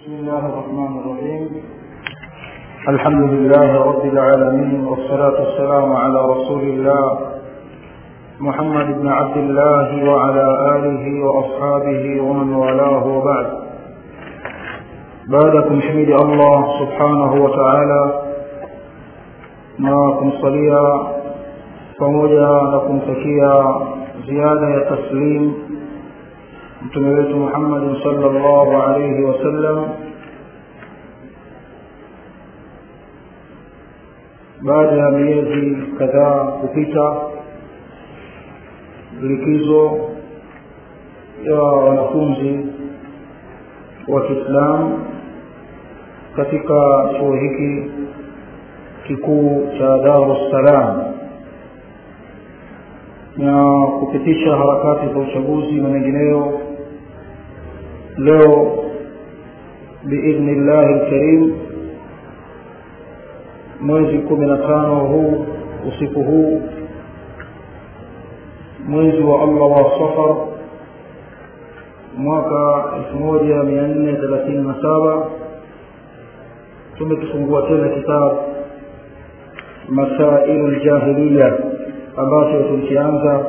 بسم الله الرحمن الرحيم الحمد لله رب العالمين والصلاة والسلام على رسول الله محمد بن عبد الله وعلى آله وأصحابه ومن والاه وبعد بعدكم حميد الله سبحانه وتعالى na kumsalia pamoja na kumtakia ziada ya taslim mtume wetu Muhammad sallallahu alayhi wasallam baada ya miezi kadhaa kupita likizo ya wanafunzi wa Kiislamu katika chuo hiki kikuu cha Darus Salam na kupitisha harakati za uchaguzi na mengineyo leo biidhnillahi lkarim mwezi kumi na tano huu usiku huu mwezi wa allah wa safar mwaka elfu moja mia nne thelathini na saba tumekifungua tena kitabu masailu ljahiliya ambacho tulikianza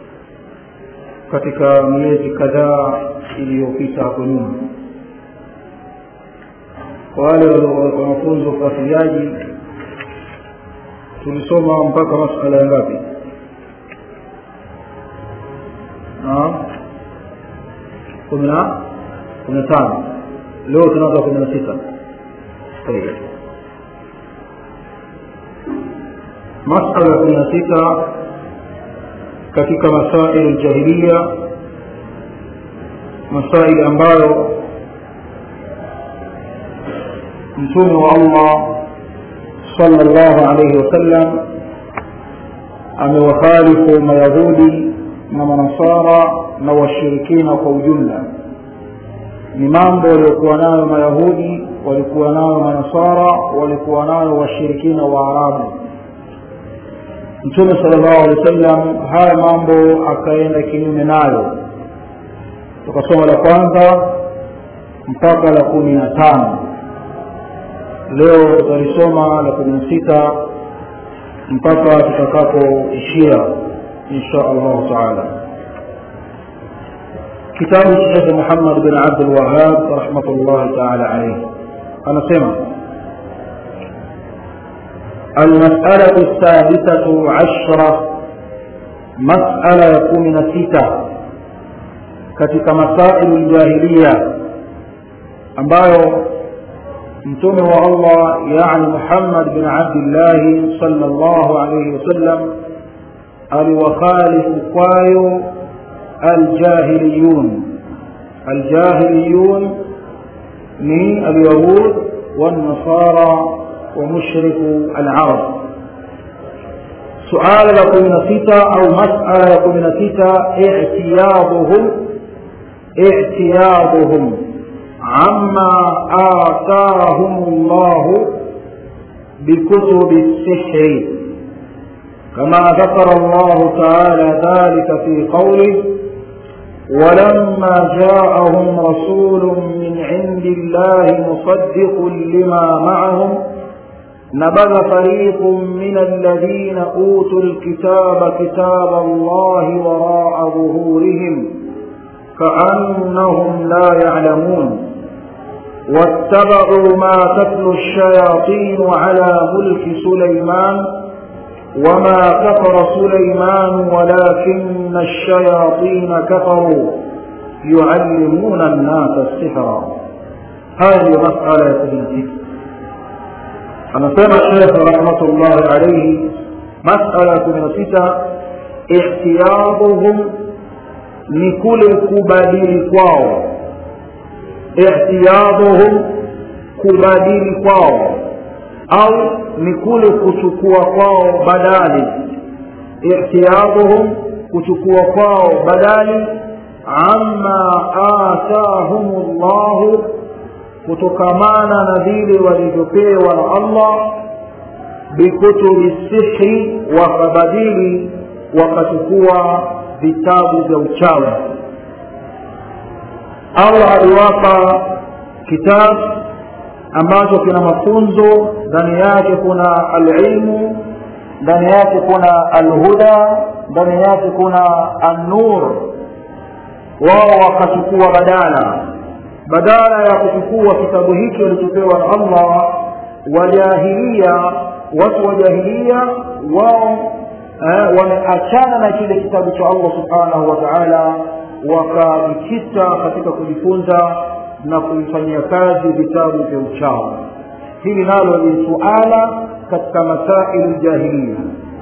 katika miezi kadhaa iliyopita hapo nyuma kwa wale wanafunzi wafuatiliaji tulisoma mpaka masala ya ngapi kumi na kumi na tano leo tunaanza kumi na sita masala kumi na sita katika masail jahiliya masail ambayo mtume wa allah sallallahu alayhi wasallam amewakhalifu mayahudi na manasara na washirikina kwa ujumla ni mambo waliokuwa nayo mayahudi walikuwa nayo manasara walikuwa nayo washirikina wa arabu mtume sallallahu alaihi wasallam haya mambo akaenda kinyume nayo tukasoma la kwanza mpaka la kumi na tano leo tutalisoma la kumi na sita mpaka tutakapoishia insha allahu taala kitabu cha shekhe muhammad bin abdulwahab rahmatullahi taala alaihi anasema المسألة السادسة عشرة مسألة يكون ستة katika masailu ljahiliya ambayo mtume wa allah yani muhammad bin abdillahi salllahu alaihi wasallam aliwakhalifu kwayo aljahiliyun aljahiliyun ni alyahud والنصارى ومشرك العرب سؤال لكم نسيتا أو مسألة لكم نسيتا اعتياضهم اعتياضهم عما آتاهم الله بكتب السحر كما ذكر الله تعالى ذلك في قوله ولما جاءهم رسول من عند الله مصدق لما معهم نبذ فريق من الذين أوتوا الكتاب كتاب الله وراء ظهورهم كأنهم لا يعلمون واتبعوا ما تتلو الشياطين على ملك سليمان وما كفر سليمان ولكن الشياطين كفروا يعلمون الناس السحر هذه مسألة ابن anasema shekh rahmatullahi alaihi masala kumi na sita ihtiyaduhum ni kule kubadili kwao ihtiyaduhum kubadili kwao au ni kule kuchukua kwao badali ihtiyaduhum kuchukua kwao badali amma atahum llahu kutokamana na vile walivyopewa na allah bikutubi sihri wakabadili wakachukua vitabu vya uchawi allah aliwapa kitab ambacho kina mafunzo ndani yake kuna alilmu ndani yake kuna alhuda ndani yake kuna annur wao wakachukua badala badala ya kuchukua kitabu hiki walichopewa na allah wajahilia watu wa jahilia wao eh, wameachana na kile kitabu cha allah subhanahu wa taala wakajikita katika kujifunza na kuifanyia kazi vitabu vya uchawi hili nalo ni suala katika masailu jahiliya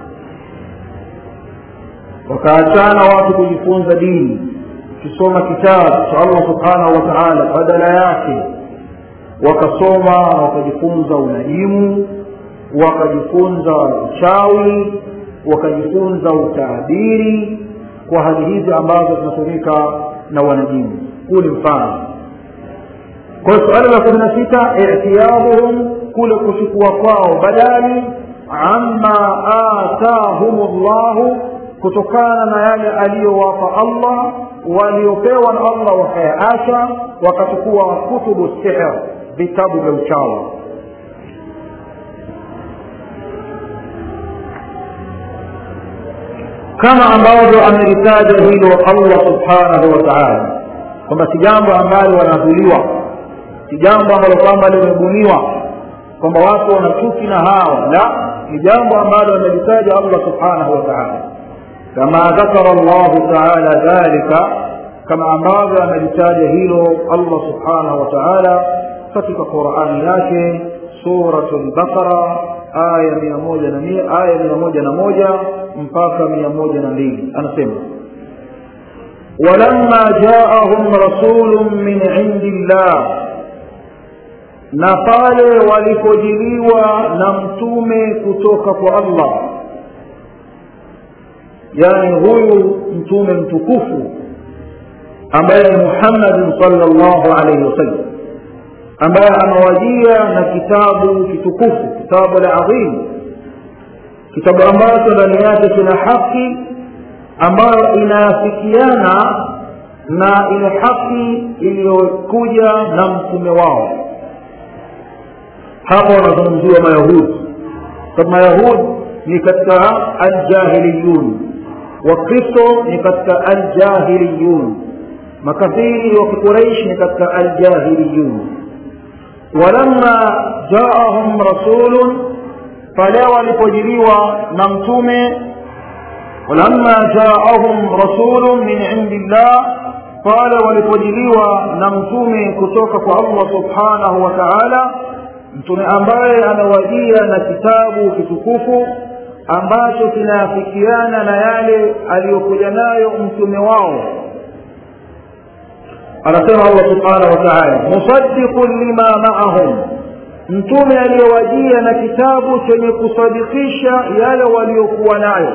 wakaachana watu kujifunza dini ukisoma kitabu cha allah subhanahu wa taala badala yake wakasoma na wakajifunza unajimu wakajifunza uchawi wakajifunza utaabiri kwa hali hizi ambazo zinatumika na wanajimu huu ni mfano kwa hiyo suala la kumi na sita itiyaduhum kule kuchukua kwao badali amma atahum llahu kutokana na yale aliyowapa allah waliopewa na allah wakayaacha wakachukua kutubu sihr vitabu vya uchawi kama ambavyo amelitaja hilo allah subhanahu wa taala kwamba si jambo ambalo wanadhuliwa si jambo ambalo kwamba limebuniwa kwamba watu wana chuki na hawa la ni jambo ambalo amelitaja allah subhanahu wa taala kama dhakara llahu taala dhalika kama ambavyo amelitaja hilo allah subhanahu wa taala katika qurani yake suratu lbaqara aya mia moja na mia aya mia moja na moja mpaka mia moja na mbili anasema walamma jaahum rasulun min indi llah na pale walipojiliwa na mtume kutoka kwa allah yani huyu mtume mtukufu ambaye ni muhammadin salllahu alaihi wasallam ambaye amewajia na kitabu kitukufu kitabu ladhim kitabu ambacho ndani yake kina haki ambayo inaafikiana na ile haki iliyokuja na mtume wao hapa wanazungumziwa mayahudi sababu mayahudi ni katika aljahiliyun wakristo ni katika aljahiliyun makafiri wa kiquraish ni katika aljahiliyun walamma jaahum rasulun pale walipojiliwa na mtume walamma jaahum rasulun min indi llah pale walipojiliwa na mtume kutoka kwa allah subhanahu wa taala mtume ambaye amewajia na kitabu kitukufu ambacho kinaafikiana na yale aliyokuja nayo mtume wao anasema allah subhanahu wa taala musaddiqun lima maahum mtume aliyowajia na kitabu chenye kusadikisha yale waliokuwa nayo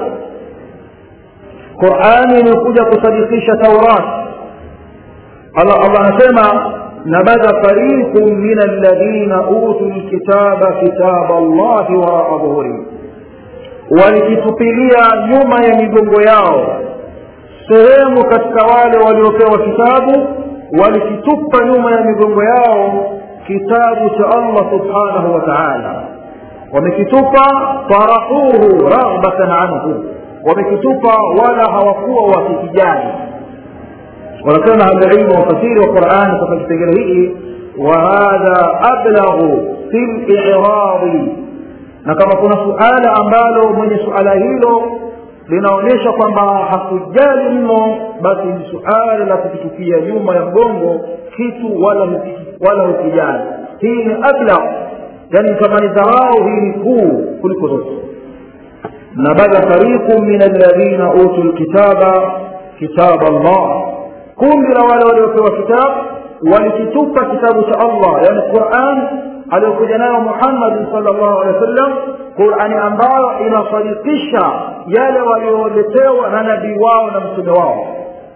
qurani imekuja kusadikisha taurat allah allah anasema nabadha fariqun min alladhina utu lkitaba kitaba llahi waraa dhuhurihim walikitupilia nyuma ya migongo yao sehemu katika wale waliopewa kitabu walikitupa nyuma ya migongo yao kitabu cha allah subhanahu wa taala wamekitupa tarahuhu raghbatan anhu wamekitupa wala hawakuwa wakikijali wanasema ahlulilmu wafasiri wa qurani katika kipengele hiki wahadha ablaghu fi liradi na kama kuna suala ambalo mwenye suala hilo linaonyesha kwamba hakujali mno basi ni suala la kukitupia nyuma ya mgongo kitu wala wala hukijali hii ni ablag yani kama ni dharau hii ni kuu kuliko zote nabadha fariqu min alladhina utu lkitaba kitaba llah kundi la wale waliopewa kitabu walikitupa kitabu cha allah yani quran aliyokuja nayo muhammadin sal llahu alehi wa sallam qurani ambayo inasadikisha yale walioletewa na nabii wao na mtume wao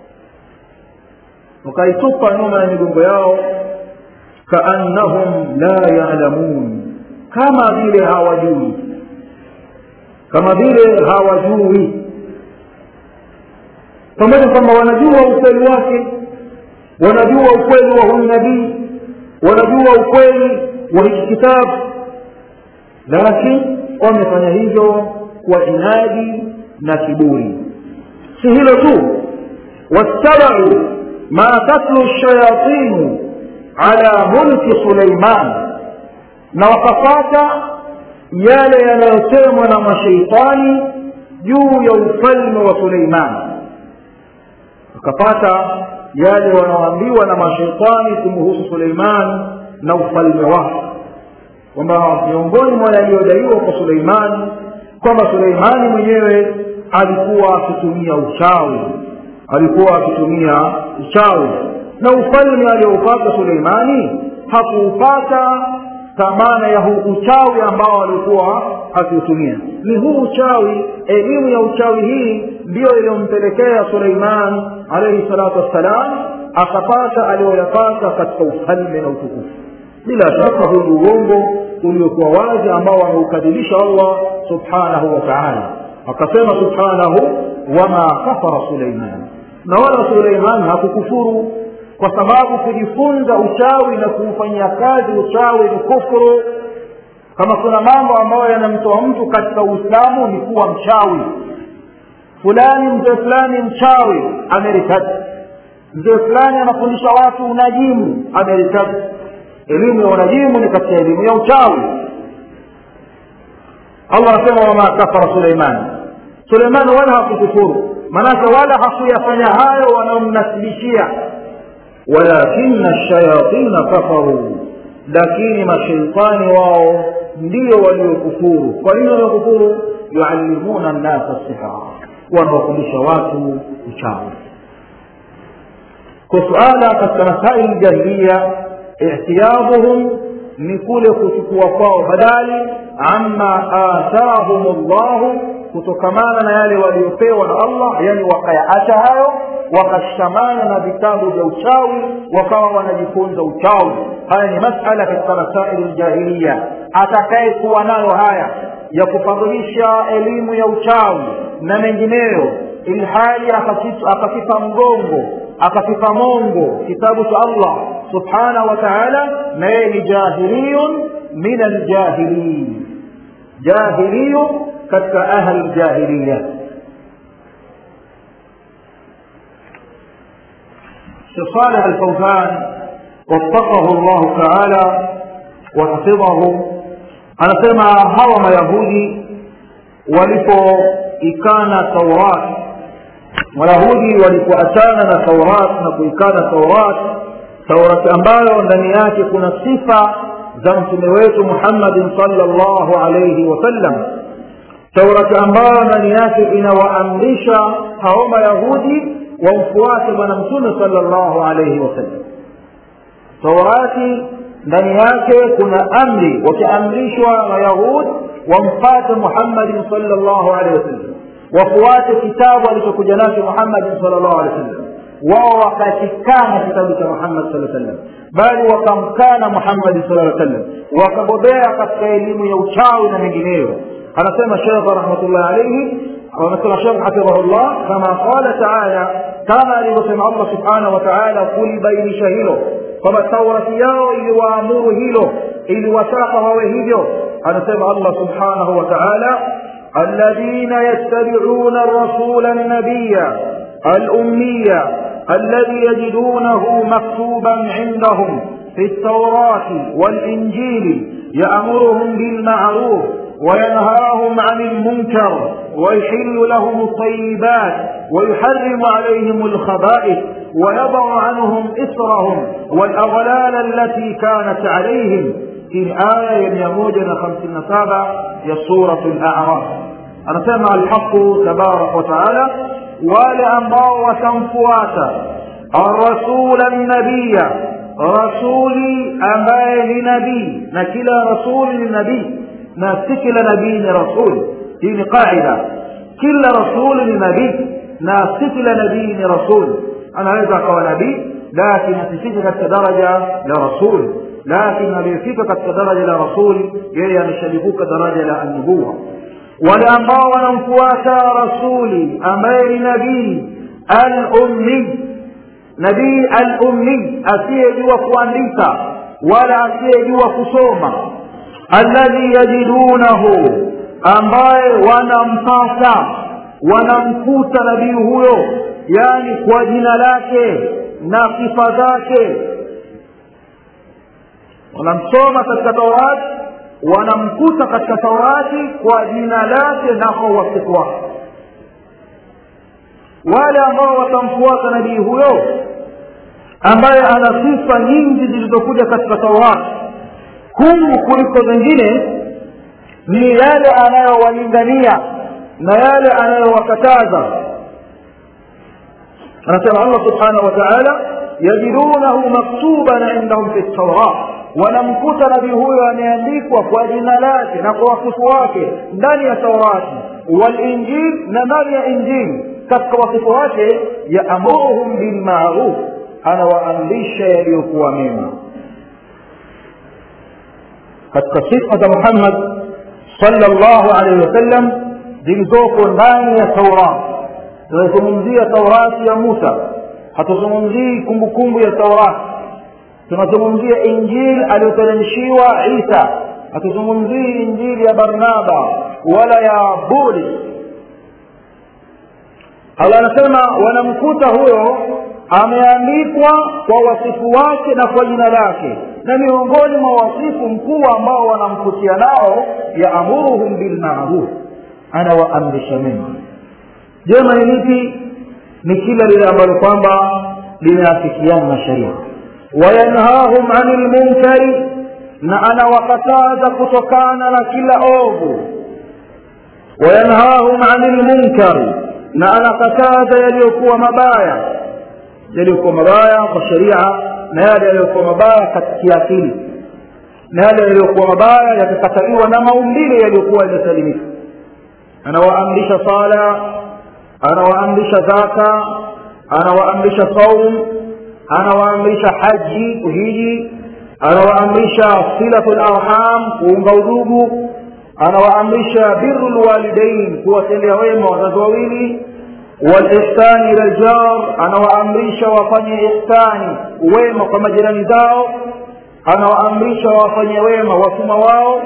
wakaitupa nyuma ya migongo yao kaannahum la yalamun kama vile hawajui kama vile hawajui pamoja kwamba wanajua ukweli wake wanajua ukweli wa huyu nabii wanajua ukweli wa hiki kitabu lakini wamefanya hivyo kwa inadi na kiburi si hilo tu wattabau ma tatlu shayatinu ala mulki suleiman na wakafata yale yanayosemwa na masheitani juu ya ufalme wa suleiman wakapata yale wanaoambiwa na masheitani kumhusu suleiman na ufalme wake kwamba miongoni mwa yaliyodaiwa kwa suleimani kwamba suleimani mwenyewe alikuwa akitumia uchawi alikuwa akitumia uchawi na ufalme alioupata suleimani hakuupata thamana ya huu uchawi ambao alikuwa akiutumia ni huu uchawi elimu ya uchawi hii ndiyo iliyompelekea suleiman alaihi salatu wassalam akapata aliyoyapata katika ufalme na utukufu bila shaka huu ni uongo uliokuwa wazi ambao ameukadhibisha allah subhanahu wa taala akasema subhanahu wama kafara suleiman na wala suleiman hakukufuru kwa sababu kujifunza uchawi na kuufanyia kazi uchawi ni kufuru kama kuna mambo ambayo yanamtoa mtu katika uislamu ni kuwa mchawi fulani mzee fulani mchawi ameritadi mzee fulani anafundisha watu unajimu ameritadi elimu ya unajimu ni katika elimu ya uchawi allah anasema wama kafara suleiman suleiman wala hakukufuru manake wala hakuyafanya hayo wanaomnasibishia walakina shayatina kafaru lakini masheitani wao ndio waliokufuru kwa nini waliokufuru yuallimuna nnasa sihra wanawafundisha watu uchawi kwa suala katika masaili jahiliya ihtiyaduhum ni kule kuchukua kwao badali amma atahum llahu kutokamana na yale waliopewa na allah yani wakayaacha hayo wakashikamana na vitabu vya uchawi wakawa wanajifunza uchawi haya ni masala katika masaili ljahiliya atakayekuwa nayo haya ya kufadhilisha elimu ya uchawi na mengineyo ilhali akakipa mgongo akakipa mongo kitabu cha allah subhanahu wa taala na yeye ni jahiliyun min aljahilin jahiliyu katika ahli ljahiliya Sheikh Saleh Al-Fawzan waffaqahu Allah Ta'ala wa hafidhahu anasema hawa mayahudi walipoikana Taurat Wayahudi walipoachana na Taurat na kuikana Taurat Taurat ambayo ndani yake kuna sifa za mtume wetu Muhammadin sallallahu alayhi wasallam Taurati ambayo ndani yake inawaamrisha hao Mayahudi wamfuate bwana mtume sallallahu alayhi wasallam Taurati ndani yake kuna amri wakiamrishwa Wayahudi wamfate Muhammadin sallallahu alayhi wasallam wafuate kitabu alichokuja nacho Muhammadin sallallahu alayhi wasallam wao wakakikana kitabu cha Muhammad sallallahu alaihi wasallam bali wakamkana Muhammad sallallahu alaihi wasallam wakabobea katika elimu ya uchawi na mengineyo anasema Sheikh rahmatullah alayhi anasema Sheikh hafidhahullah kama qala taala kama alivyosema Allah subhanahu wa ta'ala kulibainisha hilo kwamba taurati yao iliwaamuru hilo iliwataka wawe hivyo anasema Allah subhanahu wa ta'ala الذين يتبعون الرسول النبي الأمية الذي يجدونه مكتوبا عندهم في التوراة والإنجيل يأمرهم بالمعروف وينهاهم عن المنكر ويحل لهم الطيبات ويحرم عليهم الخبائث ويضع عنهم إسرهم والأغلال التي كانت عليهم في آية يموجنا خمسين سابع هي سورة الأعراف أنا سمع الحق تبارك وتعالى wale ambao watamfuata arasula nabiya rasuli ambaye ni nabii na kila rasuli ni nabii na si kila nabii ni rasuli hii ni qaida kila rasuli ni nabii na si kila nabii ni rasuli anaweza akawa nabii lakini asifike katika daraja la rasuli lakini aliyefika katika daraja la rasuli yeye ameshalivuka daraja la annubuwa wale ambao wanamfuata rasuli ambaye ni nabii al-ummi nabii al-ummi asiyejua kuandika wala asiyejua kusoma alladhi yajidunahu ambaye wanampata wanamkuta nabii huyo yani kwa jina lake na sifa zake wanamsoma katika taurati wanamkuta katika taurati kwa jina lake na kwa wasifu wake wale ambao watamfuata nabii huyo ambaye ana sifa nyingi zilizokuja katika taurati kuu kuliko zingine ni yale anayowalingania na yale anayowakataza anasema allah subhanahu wa taala yajidunahu maktuban indahum fi ltaurat wanamkuta nabii huyo ameandikwa kwa jina lake na kwa wasifu wake ndani ya taurati walinjil na ndani ya injili katika wasifu wake yaamuruhum bilmaruf anawaamrisha yaliyokuwa mema katika sifa za muhammad sallallahu alaihi wasallam zilizoko ndani ya taurat tunazungumzia taurati ya musa hatuzungumzii kumbukumbu ya taurati tunazungumzia injili aliyoteremshiwa isa hatuzungumzii injili ya barnaba wala ya buli allah anasema wanamkuta huyo ameandikwa kwa wasifu wake na kwa jina lake na miongoni mwa wasifu mkuu ambao wanamkutia nao yaamuruhum bilmaruf anawaamrisha mema jema ni lipi ni kila lile ambalo kwamba limeafikiana na sheria wayanhahum ani lmunkari na anawakataza kutokana na kila ovu wayanhahum ani lmunkari na anakataza yaliyokuwa mabaya yaliyokuwa mabaya kwa sheria na yale yaliyokuwa mabaya katika akili na yale yaliyokuwa mabaya yakikataliwa na maumbile yaliyokuwa yamesalimika anawaamrisha sala anawaamrisha zaka anawaamrisha saum anawaamrisha haji kuhiji anawaamrisha silatu larham kuunga udugu anawaamrisha biru lwalidain kuwatendea wema wazazi wawili walihsani ila ljar anawaamrisha wafanye ihsani wema kwa majirani zao anawaamrisha wafanye wema wasuma wao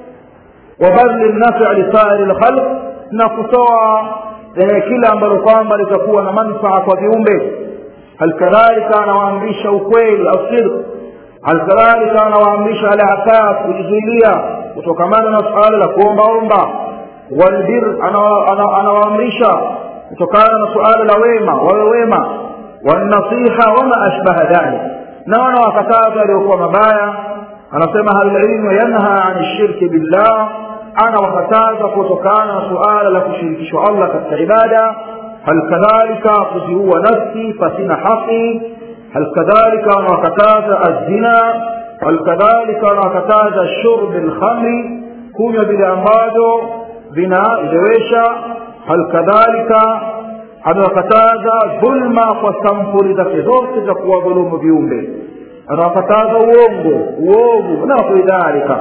wabadli nafi lisairi lkhalq na kutoa kila ambalo kwamba litakuwa na manfaa kwa viumbe halikadhalika anawaamrisha ukweli au sidq halikadhalika anawaamrisha alafaf kujizuilia kutokamana na suala la kuombaomba walbir anawaamrisha kutokana na suala la wema wawe wema wanasiha wama ashbaha dhalik na wanawakataza waliokuwa mabaya anasema ahlulilmu yanha ani shirki billah anawakataza kutokana na suala la kushirikishwa allah katika ibada hal kadhalika kuziua nafsi pasina haki hal kadhalika anawakataza azina hal kadhalika anawakataza shurbi lkhamri kunywa vile ambavyo vinaelewesha hal kadhalika amewakataza dhulma kwa sampuli zake zote za kuwadhulumu viumbe anawakataza uongo uovu na kuidhalika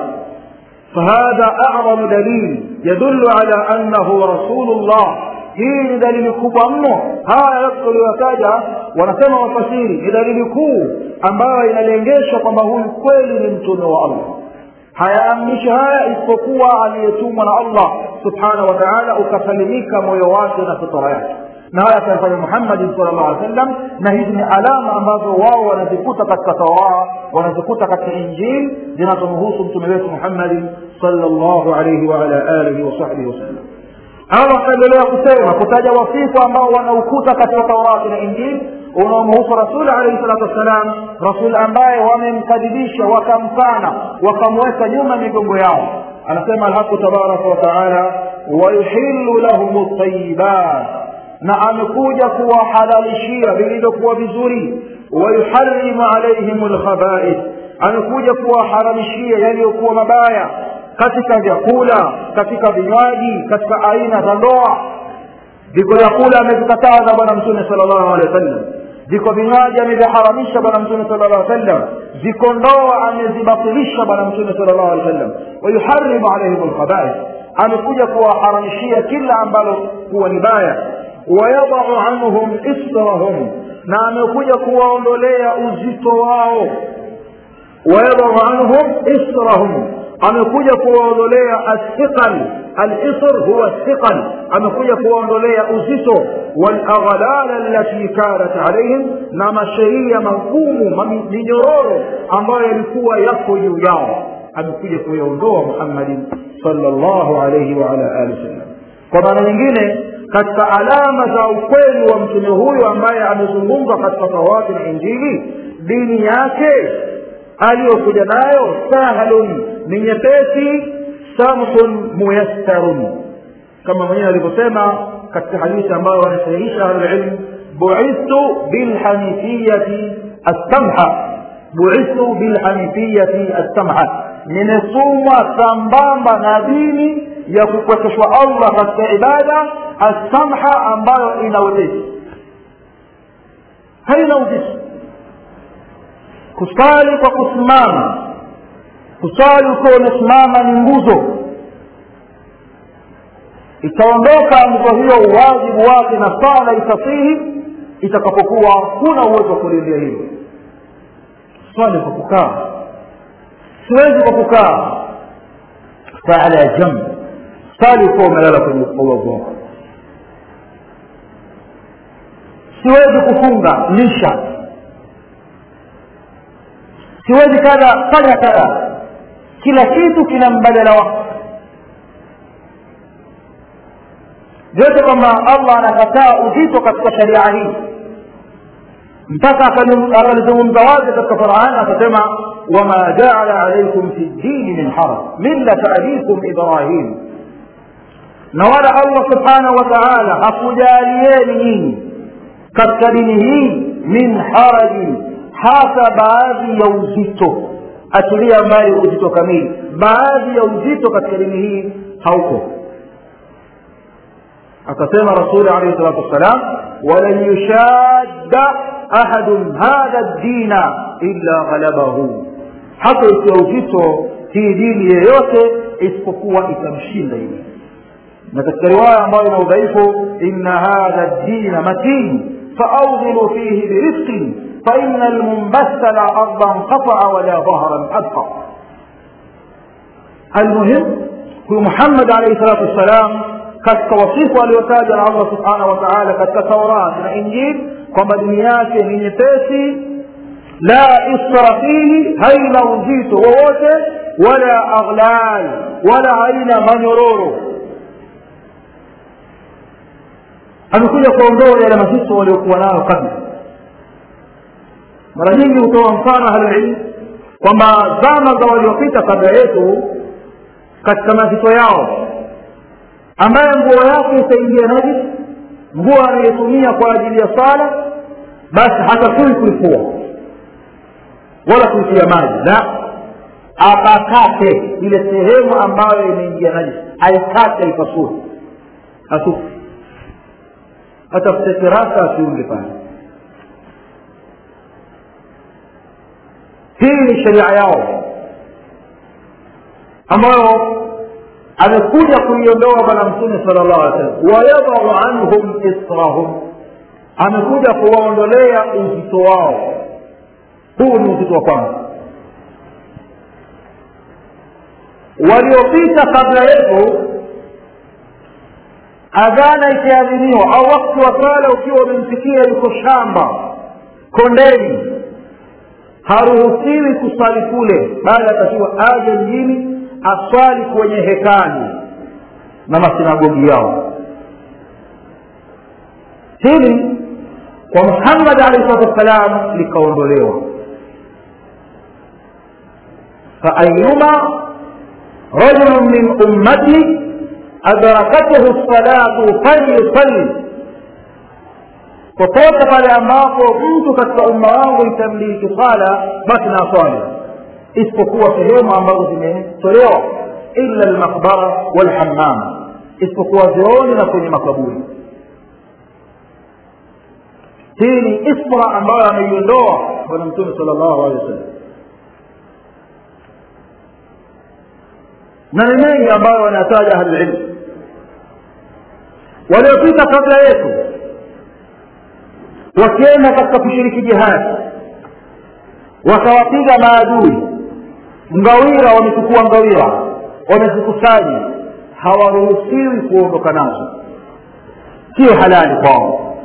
فهذا أعظم دليل يدل على أنه رسول الله hii ni dalili kubwa mno haya yote tuliyotaja wanasema wafasiri ni dalili kuu ambayo inalengesha kwamba huyu kweli ni mtume wa allah hayaamrishi haya isipokuwa aliyetumwa na allah subhanahu wa taala ukasalimika moyo wake na fitara yake na haya akayafanya muhammadin sal llah alih sallam na hizi ni alama ambazo wao wanazikuta katika tauraa wanazikuta katika injili zinazomhusu mtume wetu muhammadin sal llahu alaihi waala alihi wasahbihi wasallam allah akaendelea kusema kutaja wasifu ambao wanaukuta katika taurati na injili unaomhusu rasuli alaihi salatu wassalam rasul ambaye wamemkadhibisha wakamkana wakamweka nyuma migongo yao anasema alhaqu tabaraka wataala wayuhilu lahum ltayibat na amekuja kuwahalalishia vilivyokuwa vizuri wayuharimu alaihim lkhabaith amekuja kuwaharamishia yaliyokuwa mabaya katika vyakula katika vinywaji katika aina za ndoa viko vyakula amevikataza bwana mtume sala llahu alehi wa sallam viko vinywaji ameviharamisha bwana mtume sala llahu alih sallam ziko ndoa amezibatilisha bwana mtume sala llahu alih sallam wayuharimu alaihim lkhabaith amekuja kuwaharamishia kila ambalo kuwa ni baya wayadau anhum israhum na amekuja kuwaondolea uzito wao wayadau anhum israhum amekuja kuwaondolea athiqal alisr huwa thiqal amekuja kuwaondolea uzito walaghlal allati kanat alaihim na masheria magumu minyororo ambayo yalikuwa yako juu yao amekuja kuyaondoa muhammadin salllahu alaihi waala alihi wasallam kwa maana nyingine katika alama za ukweli wa mtume huyu ambaye amezungumzwa katika taurati na injili dini yake aliyokuja nayo sahlun ni nyepesi samhun muyassarun kama mwenyewe alivyosema katika hadithi ambayo wanasahihisha ahlulilmu buithtu bilhanifiyati assamha buithtu bilhanifiyati assamha nimetumwa sambamba na dini ya kupwekeshwa allah katika ibada assamha ambayo ina wepesi haina uzito kusali kwa kusimama kusali ukiwa umesimama ni nguzo itaondoka nguzo hiyo uwajibu wake na sala itasihi itakapokuwa huna uwezo wa kulindia hilo swali kwa kukaa siwezi kwa kukaa faala ya jamb sali ukiwa umelala kwenye ubavu wako siwezi kufunga lisha siwezi kadha fanya kadha kila kitu kina mbadala wake vyote kwamba allah anakataa uzito katika sharia hii mpaka akalizungumza wazi katika qurani akasema wama jaala alaikum fi ddini min haraj millata abikum ibrahim na wala allah subhanahu wa taala hakujalieni nyinyi katika dini hii min harajin hata baadhi ya uzito achilia mbali uzito kamili baadhi ya uzito katika dini hii hauko akasema rasuli alaihi salatu wassalam walan yushadda ahadun hadha ddina illa ghalabahu hata ikiwa uzito hii dini yeyote isipokuwa itamshinda hili na katika riwaya ambayo ina udhaifu inna hadha ddina matin فأوغلوا فيه برفق فإن المنبث لا أرضا قطع ولا ظهرا أبقى المهم هو محمد عليه الصلاة والسلام katika wasifu aliotaja na allah subhanahu wa taala katika taurat na injili kwamba dini yake ni nyepesi la isra fihi haina uzito wowote wala aghlal wala haina manyororo amekuja kuondoa yale mazito waliokuwa nayo kabla mara nyingi hutoa mfano ahlulilmu kwamba zama za waliopita kabla yetu katika mazito yao ambaye nguo yake itaingia najis nguo anayetumia kwa ajili ya sala basi hatakui kuifua wala kuitia maji la apakate ile sehemu ambayo imeingia najis aikate ipasue atufu atafute kirasa asiunge pale hii ni sheria yao ambayo amekuja kuiondoa bwana mtume sala llahu alih wasallam wayadau anhum israhum amekuja kuwaondolea uzito wao huu ni uzito wa kwanza waliopita kabla yetu adhana ikiadhiniwa au wakati wa sala ukiwa umemfikia yuko shamba kondeni haruhusiwi kusali kule bali atakiwa aje mjini aswali kwenye hekali na masinagogi yao hili kwa muhammad alahi salatu wassalam likaondolewa faayuma rajulun min ummati adrakathu lsalatu falyusalli popote pale ambapo mtu katika umma wangu itamliki sala basi na swali isipokuwa sehemu ambazo zimetolewa illa lmaqbara walhammam isipokuwa vyooni na kwenye makaburi hii ni isra ambayo ameiondoa bwana mtume sala llahu alehi wasallam na ni mengi ambayo wanataja ahlulilmu waliopita kabla yetu wakienda katika kushiriki jihadi wakawapiga maadui ngawira wamechukua ngawira wamezikusanya hawaruhusiwi kuondoka nazo sio halali kwao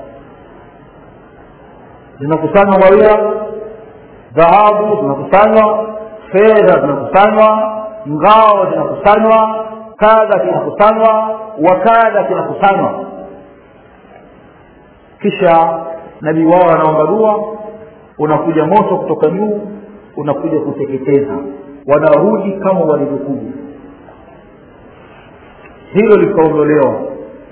zinakusanywa ngawira dhahabu zinakusanywa fedha zinakusanywa ngao zinakusanywa kadha kinakusanywa wakadha kinakusanywa kisha nabii wao anaomba dua unakuja moto kutoka juu unakuja kuteketeza wanarudi kama walivyokuja hilo likaondolewa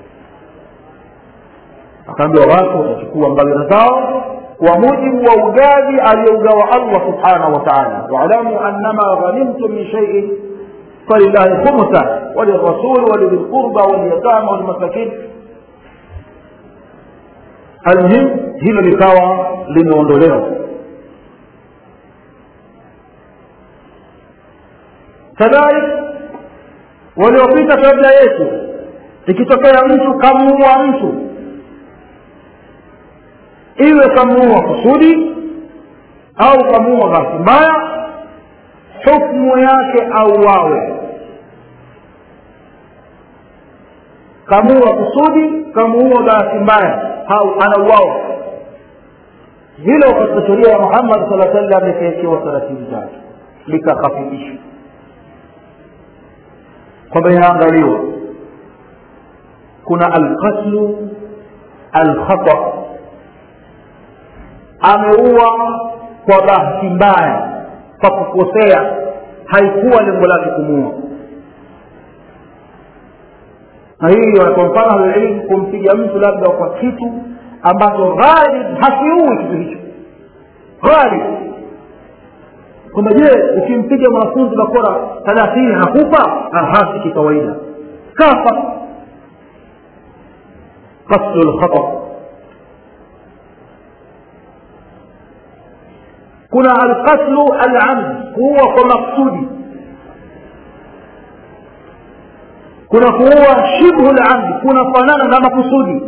akaambiwa watu watachukua ngawira zao kwa mujibu wa ugavi aliyougawa allah subhanahu wa taala waalamu annama ghanimtum min shaiin falillahi khumsa walirasuli walidhi lqurba walyatama walmasakin almuhim hilo likawa limeondolewa kadhalik waliopita kabla yetu ikitokea mtu kamuua mtu iwe kamuua kusudi au kamuua bahati mbaya hukmu yake auawe kamuua kusudi kamuua bahati mbaya au anauawa hilo katika sheria ya muhammad sala sallam likaekewa taratibu zake likakhafifishwa kwamba inaangaliwa kuna alqatlu alkhata ameua kwa bahati mbaya kwa kukosea haikuwa lengo lake kumuua na hii kwa mfano alilmu kumpiga mtu labda kwa kitu ambacho ghalib hakiui kitu hicho ghalib kwamba je ukimpiga mwanafunzi bakora thalathini hakufa hasi kikawaida kafa qasdu lkhata kuna alqatlu alamd kuua kwa maksudi kuna kuua shibhu lamdi kunafanana na makusudi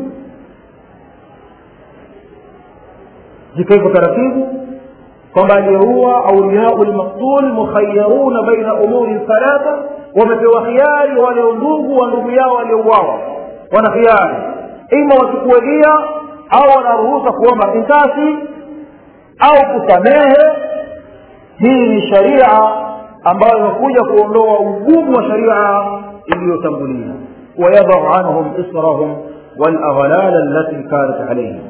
zikaipo taratibu kwamba aliyeua auliyau lmaktul mukhayaruna baina umuri thalatha wamepewa khiari wale ndugu wa ndugu yao waliouawa wana khiari ima wachukue dia au wanaruhusa kuomba kisasi au kusamehe hii ni sharia ambayo imekuja kuondoa ugumu wa sharia iliyotangulia wayadau anhum israhum walaghlal allati kanat alaihim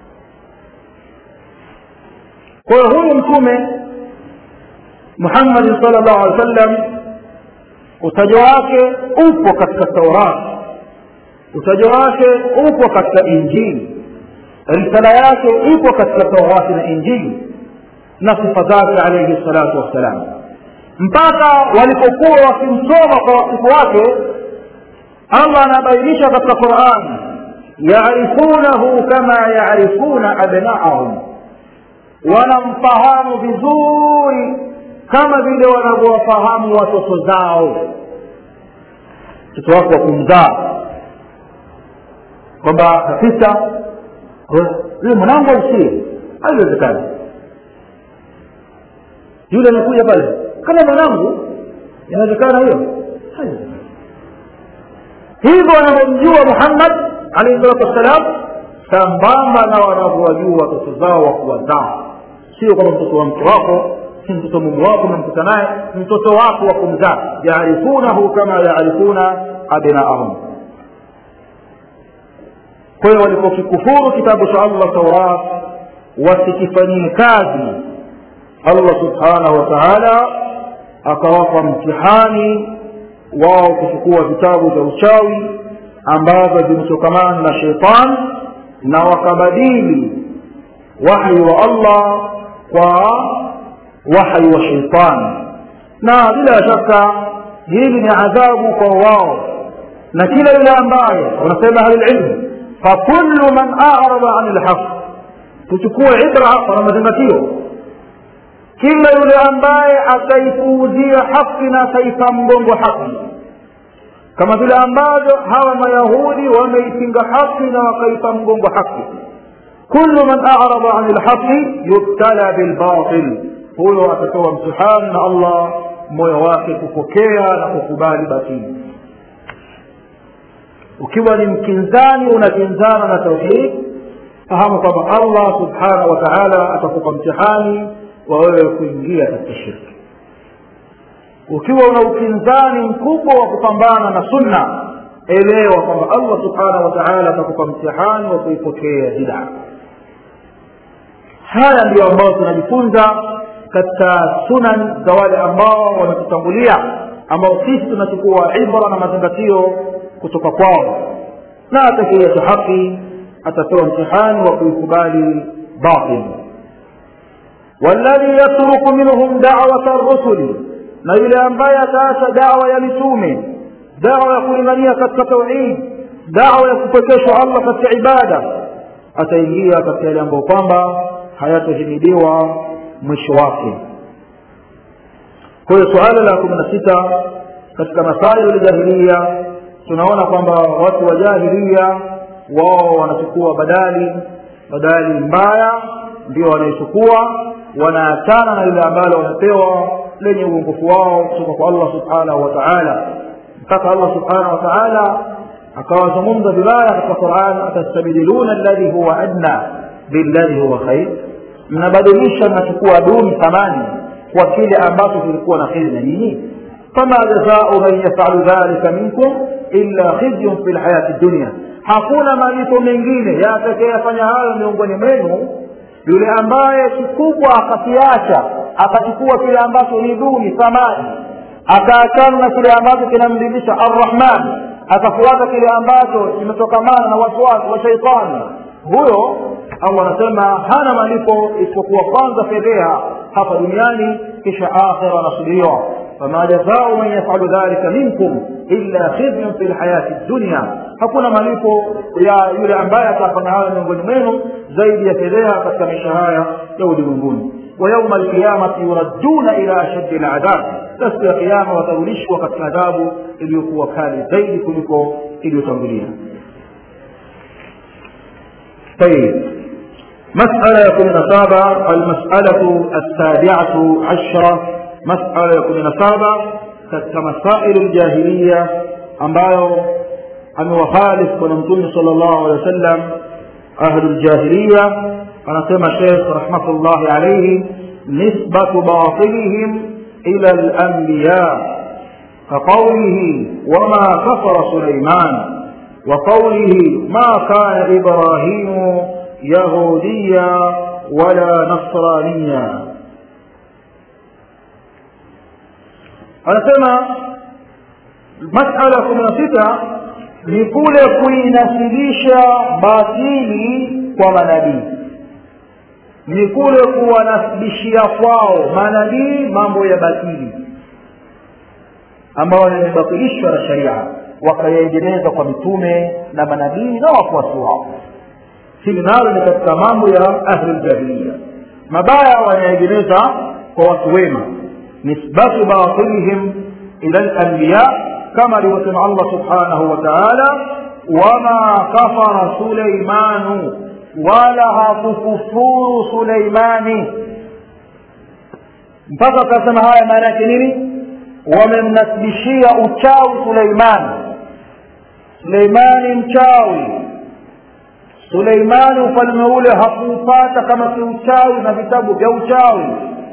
kwa hiyo huyu mtume muhammadi sal llahu alih wa sallam utajo wake upo katika taurat utajo wake upo katika injili risala yake ipo katika taurati na injili na sifa zake alaihi salatu wassalam mpaka walipokuwa wakimsoma kwa wasifu wake allah anabainisha katika qurani yarifunahu kama yarifuna abnaahum wanamfahamu vizuri kama vile wanavyowafahamu watoto zao mtoto wako wa kumzaa kwamba kabisa yule mwanangu ausie haiwezekani yule anakuja pale kama mwanangu inawezekana hiyo haiwezekani hivyo wanavyomjua muhammad alaihi salatu wassalam sambamba na wanavyowajua watoto zao wa kuwazaa sio kwamba mtoto wa mke wako si mtoto mume wako umemkuta naye mtoto wako wa kumzaa yaarifunahu kama yaarifuna abnaahum kwa hiyo walipokikufuru kitabu cha allah taurat wasikifanyie kazi allah subhanahu wa taala akawapa mtihani wao kuchukua vitabu vya uchawi ambavyo vimetokamana na sheitani na wakabadili wahyi wa allah kwa wahyi wa sheitani na bila shaka hili ni adhabu kwa wao na kila yule ambaye wanasema ahlulilmu fakulu man arada ani lhaq tuchukue ibra hapa na mazingatio kila yule ambaye ataipuuzia haki na ataipa mgongo haki kama vile ambavyo hawa mayahudi wameipinga haki na wakaipa mgongo haki kullu man arada ani lhaqi yubtala bilbatil huyo atapewa mtihani na allah moyo wake kupokea na kukubali batili ukiwa ni mkinzani unakinzana na tauhid fahamu kwamba allah subhanahu wa taala atakupa mtihani wa wewe kuingia katika shirki ukiwa una ukinzani mkubwa wa kupambana na sunna elewa kwamba allah subhanahu wa taala atakupa mtihani wa kuipokea bidaa haya ndiyo ambayo tunajifunza katika sunan za wale ambao wametutangulia ambao sisi tunachukua ibra na mazingatio kutoka kwao na atakiyatu haki atapewa mtihani wa kuikubali batil والذي يترك منهم دعوة الرسل na yule ambaye ataacha dawa ya mitume dawa ya kulingania katika tauhid dawa ya kupekeshwa allah katika ibada ataingia katika yale ambayo kwamba hayatahimidiwa mwisho wake kwa hiyo suala la kumi na sita katika masailu ljahilia tunaona kwamba watu wa jahilia wao wanachukua badali badali mbaya ndio wanaichukua wanaachana na lile ambalo wanapewa lenye uongofu wao kutoka kwa allah subhanahu wa taala mpaka allah subhanahu wa taala akawazungumza vibaya katika quran atastabdiluna alladhi huwa adna billadhi huwa khair mnabadilisha mnachukua duni thamani kwa kile ambacho kilikuwa na kheri na nyinyi fama jazau man yafalu dhalika minkum illa khizyun fi lhayati dunia hakuna malipo mengine yatakayefanya hayo miongoni mwenu yule ambaye kikubwa akakiacha akachukua kile ambacho ni duni thamani akaachana na kile ambacho kinamridhisha arrahman akafuata kile ambacho kimetokamana na wasiwasi wa shaitani huyo allah anasema hana malipo isipokuwa kwanza fedheha hapa duniani kisha akhira anasubiriwa fama jazau man yafalu dhalika minkum illa khizyun fi lhayati dunya hakuna malipo ya yule ambaye atafanya hayo miongoni mwenu zaidi ya fedheha katika maisha haya ya ulimwenguni ويوم القيامة يردون إلى أشد العذاب siku ya kiyama watarudishwa katika adhabu iliyokuwa kali zaidi kuliko iliyotangulia طيب مسألة يكون نصابة المسألة السابعة عشرة مسألة يكون نصابة كمسائل الجاهلية ambayo amewahalifu bwana mtume sala llahu alehi wa sallam ahlu ljahiliya anasema shekh rahmatullahi alaihi nisbatu batilihim ila lanbiya كقوله وما كفر سليمان وقوله ما كان إبراهيم يهوديا ولا نصرانيا anasema masala kumi na sita ni kule kuinasilisha batili kwa manabii ni kule kuwanasibishia kwao manabii mambo ya batili ambayo yamebatilishwa na sharia wakayaendeleza kwa mitume na manabii na wafuasi wao hili nalo ni katika mambo ya ahli ljahiliya mabaya wanaendeleza kwa watu wema nisbatu batilihim ila lanbiya kama alivyosema allah subhanahu wa taala wama kafara suleimanu wala hakukufuru suleimani mpaka akasema haya maana yake nini wamemnasibishia uchawi suleimani suleimani mchawi suleimani ufalme ule hakuupata kama si uchawi na vitabu vya uchawi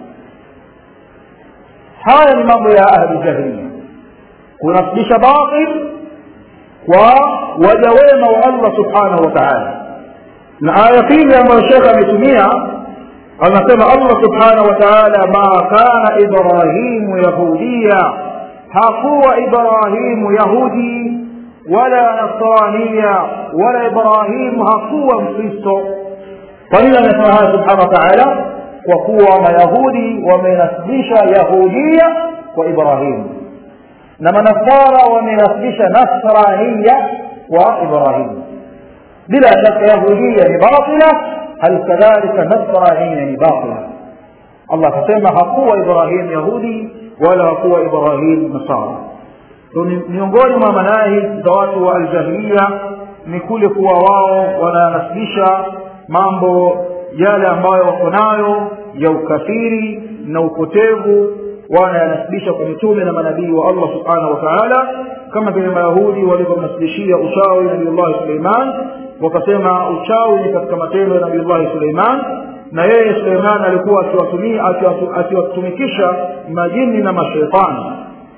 haya ni mambo ya ahli jahiliya kunasibisha batil kwa waja wema wa allah subhanahu wa taala na aya pili ambayo shekhe ametumia anasema allah subhanahu wa taala ma kana ibrahimu yahudiya hakuwa ibrahimu yahudi wala nasraniya wala ibrahimu hakuwa mkristo kwa nini amesema haya subhanahu wa taala kwa kuwa mayahudi wamenasibisha yahudia kwa ibrahimu na manasara wamenasibisha nasraniya kwa ibrahimu bila shaka yahudia ni batila hal kadhalika nasraniya ni batila allah akasema hakuwa ibrahim yahudi wala hakuwa ibrahim nasara so, ni miongoni mwa manahij za watu wa aljahiliya ni kule kuwa wao wananasibisha mambo yale ambayo wako nayo ya ukafiri na upotevu wanayanasibisha kwa mitume na manabii wa allah subhanahu wa taala kama vile mayahudi walivyomnasibishia uchawi nabiullahi suleiman wakasema uchawi ni katika matendo ya nabiullahi suleiman na yeye suleiman alikuwa akiwatumikisha majini na masheitani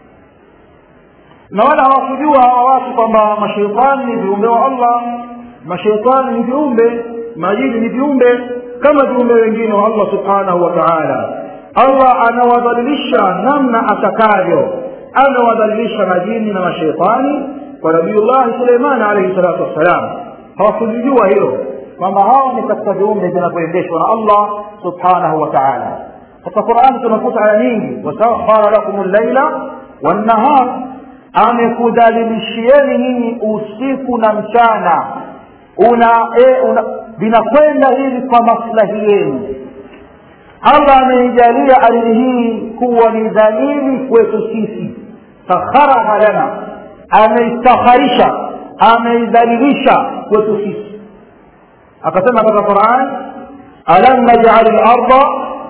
na wala hawakujua hawa watu kwamba masheitani ni viumbe wa allah masheitani ni viumbe majini ni viumbe kama viumbe wengine wa allah subhanahu wa taala allah anawadhalilisha namna atakavyo anawadhalilisha majini na masheitani kwa nabiullahi suleiman alaihi salatu wassalam hawakujijua hilo kwamba hawa ni katika viumbe vinavyoendeshwa na allah subhanahu wa taala katika qurani tunakuta aya nyingi wasakhara lakum llaila wannahar amekudhalilishieni nyinyi usiku na mchana una, e, una vinakwenda hivi kwa maslahi yenu allah ameijalia ardhi hii kuwa ni dhalili kwetu sisi sakharaha lana ameistakharisha ameidhalilisha kwetu sisi akasema katika quran alam najal larda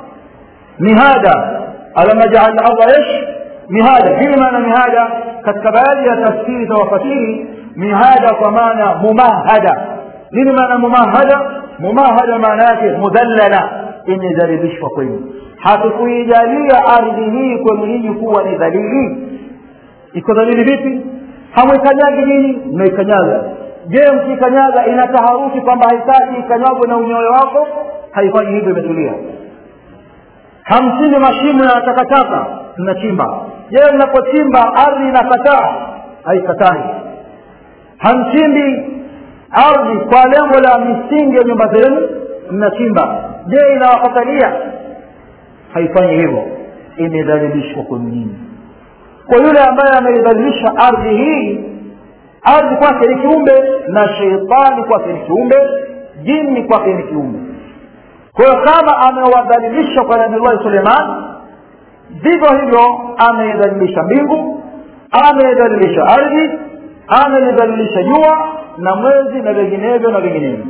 mihada alam najal larda ish mihada hili maana mihada katika baadhi ya tafsiri za wafasiri mihada kwa maana mumahada nini maana mumahada mumahada maana yake mudhallala imedhalilishwa kwenu hatukuijalia ardhi hii kwenu nyinyi kuwa ni dhalili iko dhalili vipi hamwikanyagi nyinyi mnaikanyaga je mkikanyaga ina taharuki kwamba haitaki ikanyagwe na unyoyo wako haifanyi hivyo imetulia hamchimbi mashimo ya takataka mnachimba je mnapochimba ardhi inakataa haikatai hamchimbi ardhi kwa lengo la misingi ya nyumba zenu mnachimba je inawakatalia haifanyi hivyo imedhalilishwa kwenu nyinyi kwa yule ambaye ameidhalilisha ardhi hii ardhi kwake ni kiumbe na sheitani kwake ni kiumbe jini kwake ni kiumbe kwa hiyo kama amewadhalilisha kwa nabiullahi suleiman vivyo hivyo ameidhalilisha mbingu ameidhalilisha ardhi amelidhalilisha jua na mwezi na vinginevyo na vinginevyo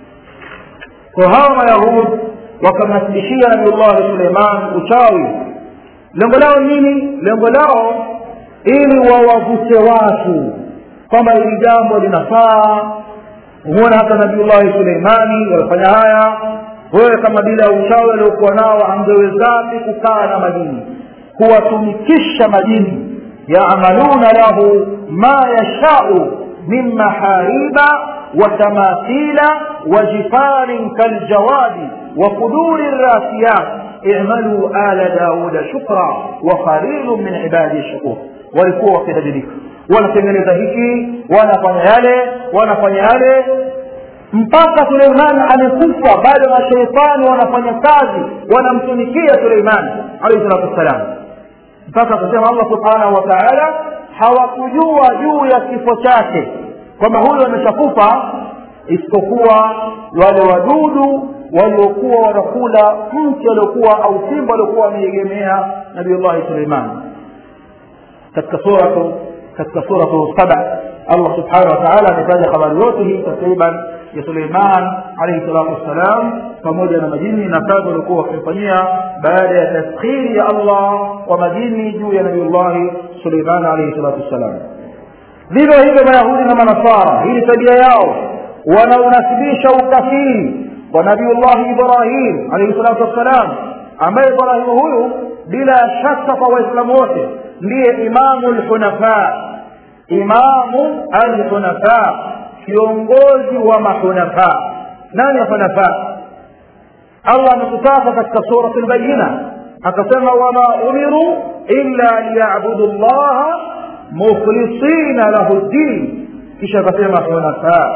kwa hawa mayahud wakamnasibishia nabiullahi suleiman uchawi lengo lao nini lengo lao ili wawavute watu kwamba hili jambo linafaa huona hata nabiullahi suleimani walifanya haya wewe kama bila ya uchawi aliokuwa nao angewezapi kukaa na majini kuwatumikisha majini yamaluna lahu ma yashau min mahariba وتماثيل وجفان كالجواد وقدور الراسيات اعملوا آل داود شكرا وقليل من عبادي الشكور walikuwa wakibadilika wanatengeneza hiki wanafanya yale wanafanya yale mpaka suleimani amekufa bado masheitani wanafanya kazi wanamtumikia suleimani alaihi salatu wassalam mpaka akasema allah subhanahu wa taala hawakujua juu ya kifo chake kwamba huyu ameshakufa isipokuwa wale wadudu waliokuwa wanakula mti aliokuwa au simba aliokuwa wameegemea nabiullahi suleiman katika suratu katika suratu saba allah subhanahu wa taala ametaja habari yote hii takriban ya suleiman alaihi salatu wassalam pamoja na majini na kazi waliokuwa wakimfanyia baada ya taskhiri ya allah kwa majini juu ya nabiullahi suleiman alaihi salatu wassalam vivyo hivyo mayahudi na manasara hii ni tabia yao wanaunasibisha ukafiri kwa nabiullahi ibrahim alaihi salatu wassalam ambaye ibrahimu huyu bila shaka kwa waislamu wote ndiye imamu lhunafa imamu alhunafa kiongozi wa mahunafa nani hunafa allah ametutaka katika surat lbayina akasema wama umiru illa liyabudu llaha mukhlisina lahu ddin kisha akasema hunafa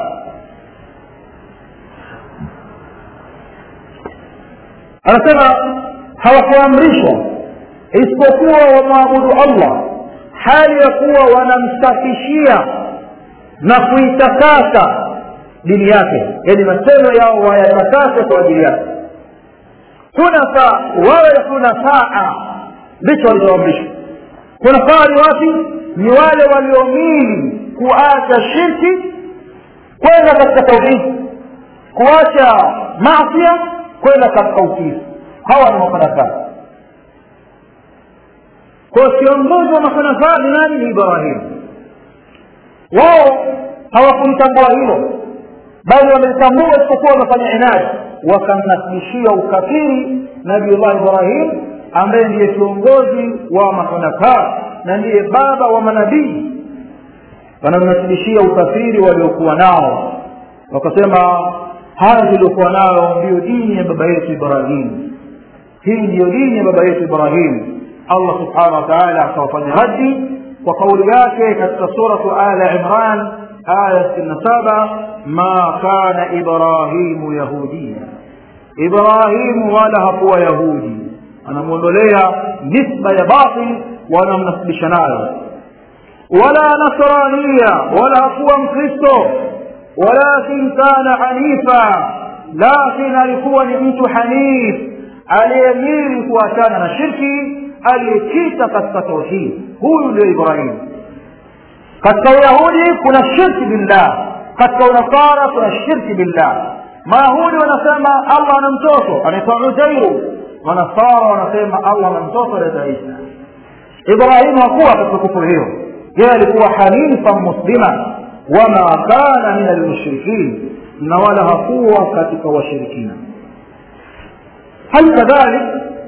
anasema hawakuamrishwa isipokuwa wamwabudu allah hali ya kuwa wanamsafishia na kuitakasa dini yake yani matendo yao wayatakase kwa ajili yake hunafa wawe hunafaa ndicho walichoamrishwa hunafaa ni wapi ni wale waliomili kuacha shirki kwenda katika tauhidi kuacha masia kwenda katika utiifu hawa ni mafanafaa kwa kiongozi wa makhulafa ni nani ni ibrahimu wao hawakulitambua hilo bali wamelitambua isipokuwa wamefanya inadi wakamnasibishia ukafiri nabiullah ibrahim ambaye ndiye kiongozi wa makhulafa na ndiye baba wa manabii wanamnasibishia ukafiri waliokuwa nao wakasema haya tuliokuwa nayo ndiyo dini ya baba yetu ibrahim hii ndiyo dini ya baba yetu ibrahim allah subhanahu wa taala akawafanya raddi kwa kauli yake katika suratu ala imran aya sitini na saba ma kana ibrahimu yahudia ibrahimu wala hakuwa yahudi anamwondolea nisba ya batil wanamnasibisha nayo wala nasrania wala hakuwa mkristo walakin kana hanifa lakin alikuwa ni mtu hanif aliyemili kuachana na shirki aliyekita katika tauhid huyu ndio ibrahim katika uyahudi kuna shirki billah katika unasara kuna shirki billah mayahudi wanasema allah ana mtoto anaitwa uzairu manasara wanasema allah ana mtoto anaitwa isa ibrahimu hakuwa katika kufuru hiyo yeye alikuwa hanifan muslima wama kana min almushrikin na wala hakuwa katika washirikina hal kadhalik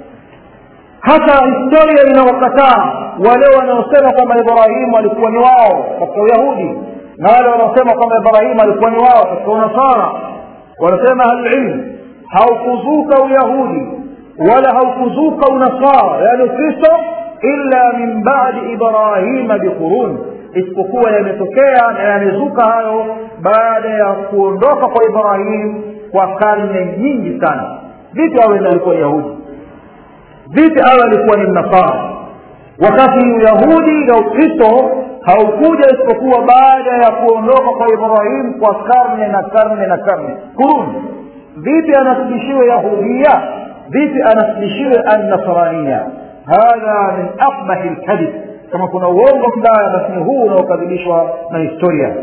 hata historia inawakataa wale wanaosema kwamba ibrahimu alikuwa ni wao katika uyahudi na wale wanaosema kwamba ibrahimu alikuwa ni wao katika unasara wanasema ahlililmu haukuzuka uyahudi wala haukuzuka unasara yaani ukristo illa min badi ibrahima biqurun isipokuwa yametokea na yamezuka hayo baada ya kuondoka kwa ibrahim kwa karne nyingi sana vipi awe alikuwa yahudi vipi awe alikuwa ni mnasara wakati uyahudi na ukristo haukuja isipokuwa baada ya kuondoka kwa ibrahim kwa karne na karne na karne kuruni vipi anasibishiwe yahudia vipi anasibishiwe annasrania hadha min aqbahi lkadib kama kuna uongo mbaya basi ni huu unaokadhibishwa na historia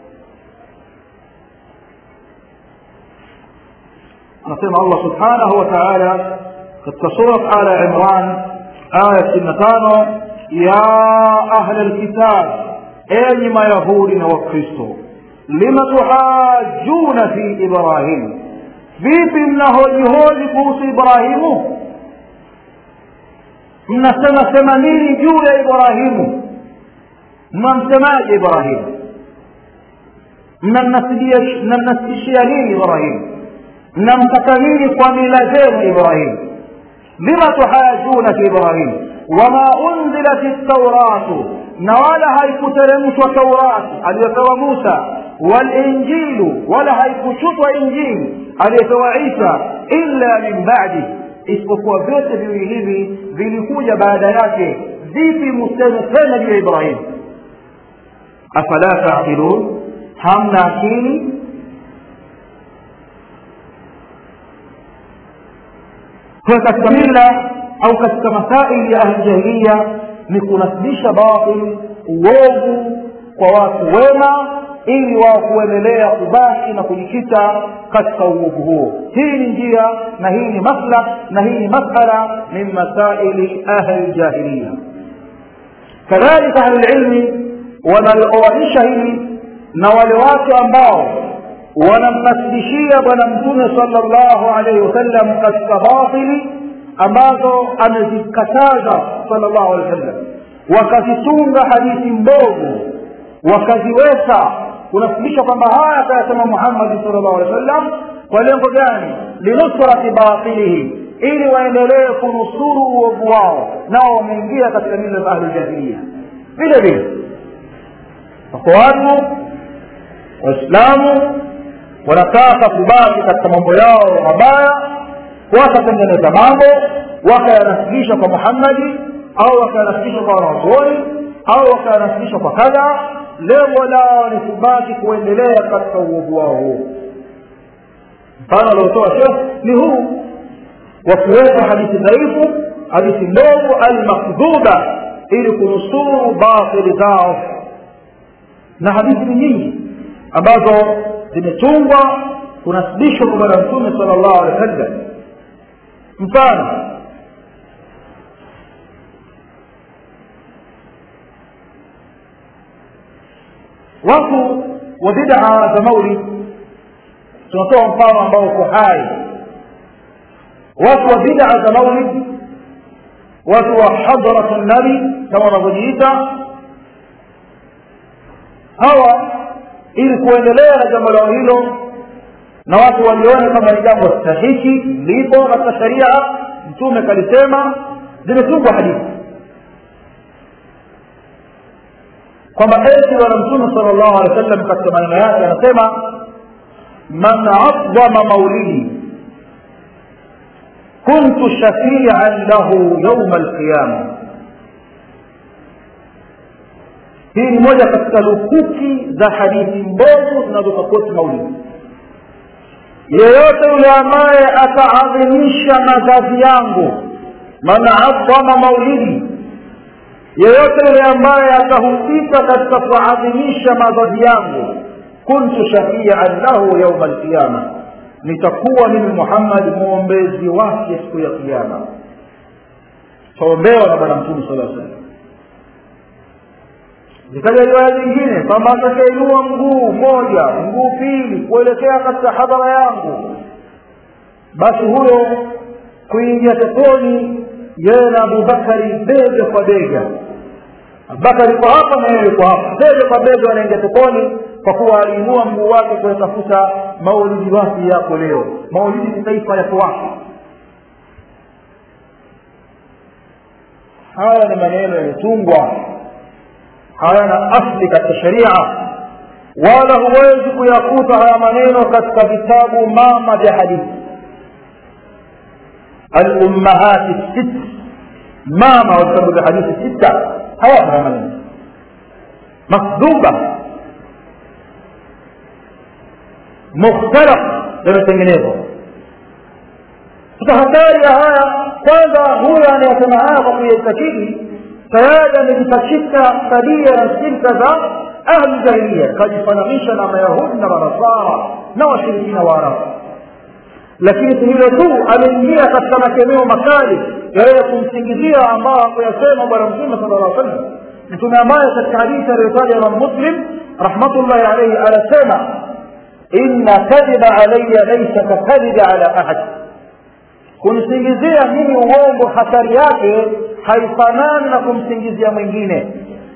anasema allah subhanahu wa taala katika surat ala imran aya sitini na tano ya ahla lkitab enyi mayahudi na wakristo lima tuhajuna fi ibrahim vipi mnahojihoji kuhusu ibrahimu mnasema sema nini juu ya ibrahimu mnamsemaje ibrahimu mnamnasibishia nini ibrahimu mnamtaka nini kwa mila zenu ibrahimu lima tuhajuna fi ibrahim wama unzilat ltauratu na wala haikuteremshwa taurati aliyopewa musa walinjilu wala haikuchutwa injili aliyopewa isa illa min badi isipokuwa vyote viwili hivi vilikuja baada yake vipi museme tena juu ya ibrahim afala taqilun hamna akili kwa katika mila au katika masaili ya ahljahiliya ni kunasibisha batil uovu kwa watu wema ili wao kuendelea kubaki na kujikita katika uovu huo hii ni njia na hii ni maslah na hii ni masala min masaili ahli ljahiliya kadhalika ahlulilmi wanalioanisha hili na wale watu ambao wanamnasibishia bwana mtume sala llahu alaihi wasallam katika batili ambazo amezikataza sala llahu alehi wasallam wakazitunga hadithi mbovu wakaziweka kunasibisha kwamba haya akayasema muhammadi sala llahu alehi wasallam kwa lengo gani linusrati batilihi ili waendelee kunusuru uovu wao nao wameingia katika mila za ahluljahiliya vile vile wako watu waislamu wanataka kubaki katika mambo yao mabaya wakatengeneza mambo wakayanasibisha kwa muhammadi au wakayanasibisha kwa wanazuoni au wakayanasibisha kwa kadha lengo lao ni kubaki kuendelea katika uovu wao huo mfano aliotoa shekh ni huu wa kuweka hadithi dhaifu hadithi ndogo almakdhuba ili kunusuru batili zao na hadithi ni nyingi ambazo zimetungwa kunasibishwa kwa bwana mtume sala llahu alehi wa sallam mfano watu wa bid'a za maulid tunatoa mfano ambao uko hai watu wa bid'a za maulid watu wa hadratu nabi kama wanavyojiita hawa ili kuendelea na jambo lao hilo na watu waliona kama ni jambo sahihi lipo katika sharia mtume kalisema zimetungwa hadithi kwamba eti bwana mtume sala llahu alehi wa sallam katika maneno yake anasema man adhama maulidi kuntu shafian lahu yauma alqiyama hii ni moja katika lukuki za hadithi mbovu zinazosapoti maulidi yeyote yule ambaye ataadhimisha mazazi yangu man adhama maulidi yeyote yule ambaye atahusika katika kuadhimisha mazazi yangu kuntu shafian lahu yauma alqiyama nitakuwa mimi muhammad mwombezi wake siku ya kiama taombewa na bwana mtume sala salam zikaja riwaya zingine kwamba atakayeinua mguu mmoja mguu pili kuelekea katika hadhara yangu basi huyo kuingia peponi yeye na abubakari bega kwa bega abubakari yuko hapa na yeye yuko hapa bega kwa bega wanaingia peponi kwa kuwa aliinua mguu wake kuyatafuta maulidi wake yako leo maulidi ni taifa yako wake haya ni maneno yametungwa hayana asli katika sharia wala huwezi kuyakuta haya maneno katika vitabu mama vya hadithi alummahati sit mama wa vitabu vya hadithi sita hawapo haya maneno makdhuba mukhtalaf yametengenezwa sasa hatari ya haya kwanza huyo anayesema haya kwa kuyaitakidi tayari amejipachika tabia na silka za ahli jahilia kajifananisha na mayahudi na manasara na washirikina wa arabu lakini si hilo tu ameingia katika makemeo makali ya yeye kumsingizia ambao hakuyasema bwana mtume sala llah sallam mtume ambaye katika hadithi aliyotaja imam muslim rahmatullahi alaihi anasema inna kadhiba alaya laisa kakadhibi ala ahad kunisingizia mimi uongo hatari yake haifanani na kumsingizia mwingine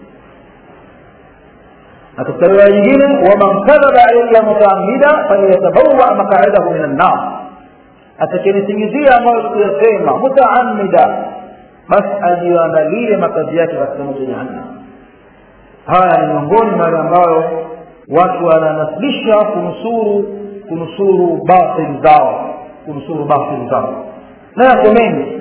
na katika riwaya nyingine waman kadhaba alaya mutaamida falyatabawa maqaidahu min annar atakayenisingizia ambayo kuyasema mutaamida basi ajiandalie makazi yake katika moto jahannam haya ni miongoni mwa yale ambayo watu wananasibisha kunusuru kunusuru batil zao kunusuru batil zao na yako mengi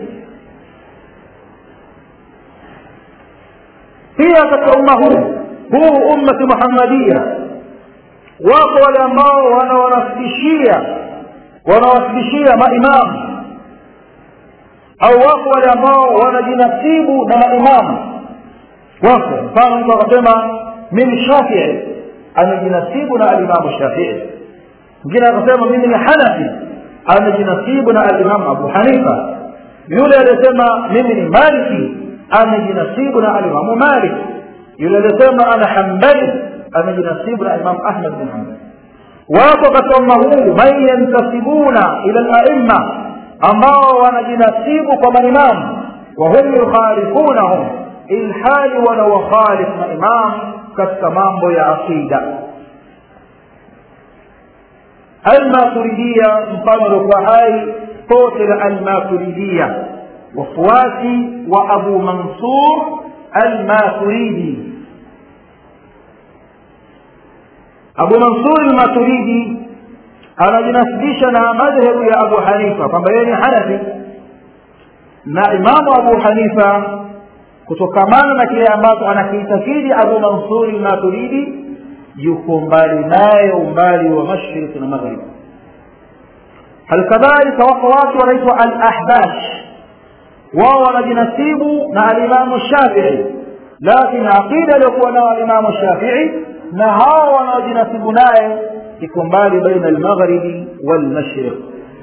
pia katika umma huu huu ummati muhammadia wako wale ambao wanawanasibishia wanawasibishia maimamu au wako wale ambao wanajinasibu na maimamu wako mfano mtu akasema mimi shafii amejinasibu na alimamu shafii mwingine akasema mimi ni hanafi amejinasibu na alimamu abu hanifa yule aliyesema mimi ni maliki amejinasibu na alimamu malik yule aliyesema ana hambali amejinasibu na alimamu ahmad bin hambal wapo katika umma huu man yantasibuna ila laima ambao wanajinasibu kwa maimamu wahum yukhalifunahum ilhali wanawakhalif maimamu katika mambo ya aqida almaturidia mfano aliokuwa hai pote la almaturidia wafuasi wa abu mansur almaturidi abu mansur almaturidi anajinasibisha na madhhebu ya abu hanifa kwamba yeye ni hanafi na imamu abu hanifa kutokamana na kile ambacho anakiitakidi abu mansuri maturidi yuko mbali naye umbali wa mashriki na maghrib halikadhalika wako watu wanaitwa al ahbash wao wanajinasibu na alimamu shafii lakini aqida aliyokuwa nao alimamu shafii na hawa wanaojinasibu naye iko mbali baina almaghribi walmashriq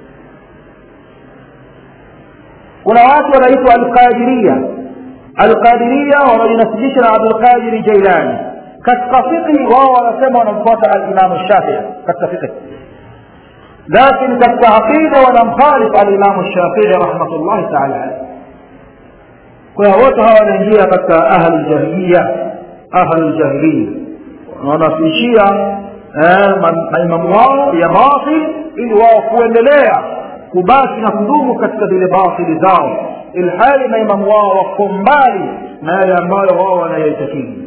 kuna watu wanaitwa alqadiria alqadiria wanaojinasibisha na abdulqadiri jailani katika fiqhi wao wanasema wanamfuata alimamu shafii katika fiqhi lakini katika aqida wanamkhalifu alimamu shafii rahmatullahi taala alaihi kwa hiyo wote hawa wanaingia katika ahli ljahiliya ahli ljahiliya wanawafishia maimamu wao ya batil ili wao kuendelea kubaki na kudumu katika zile batili zao ilhali maimamu wao wako mbali na yale ambayo wao wanayaitakidi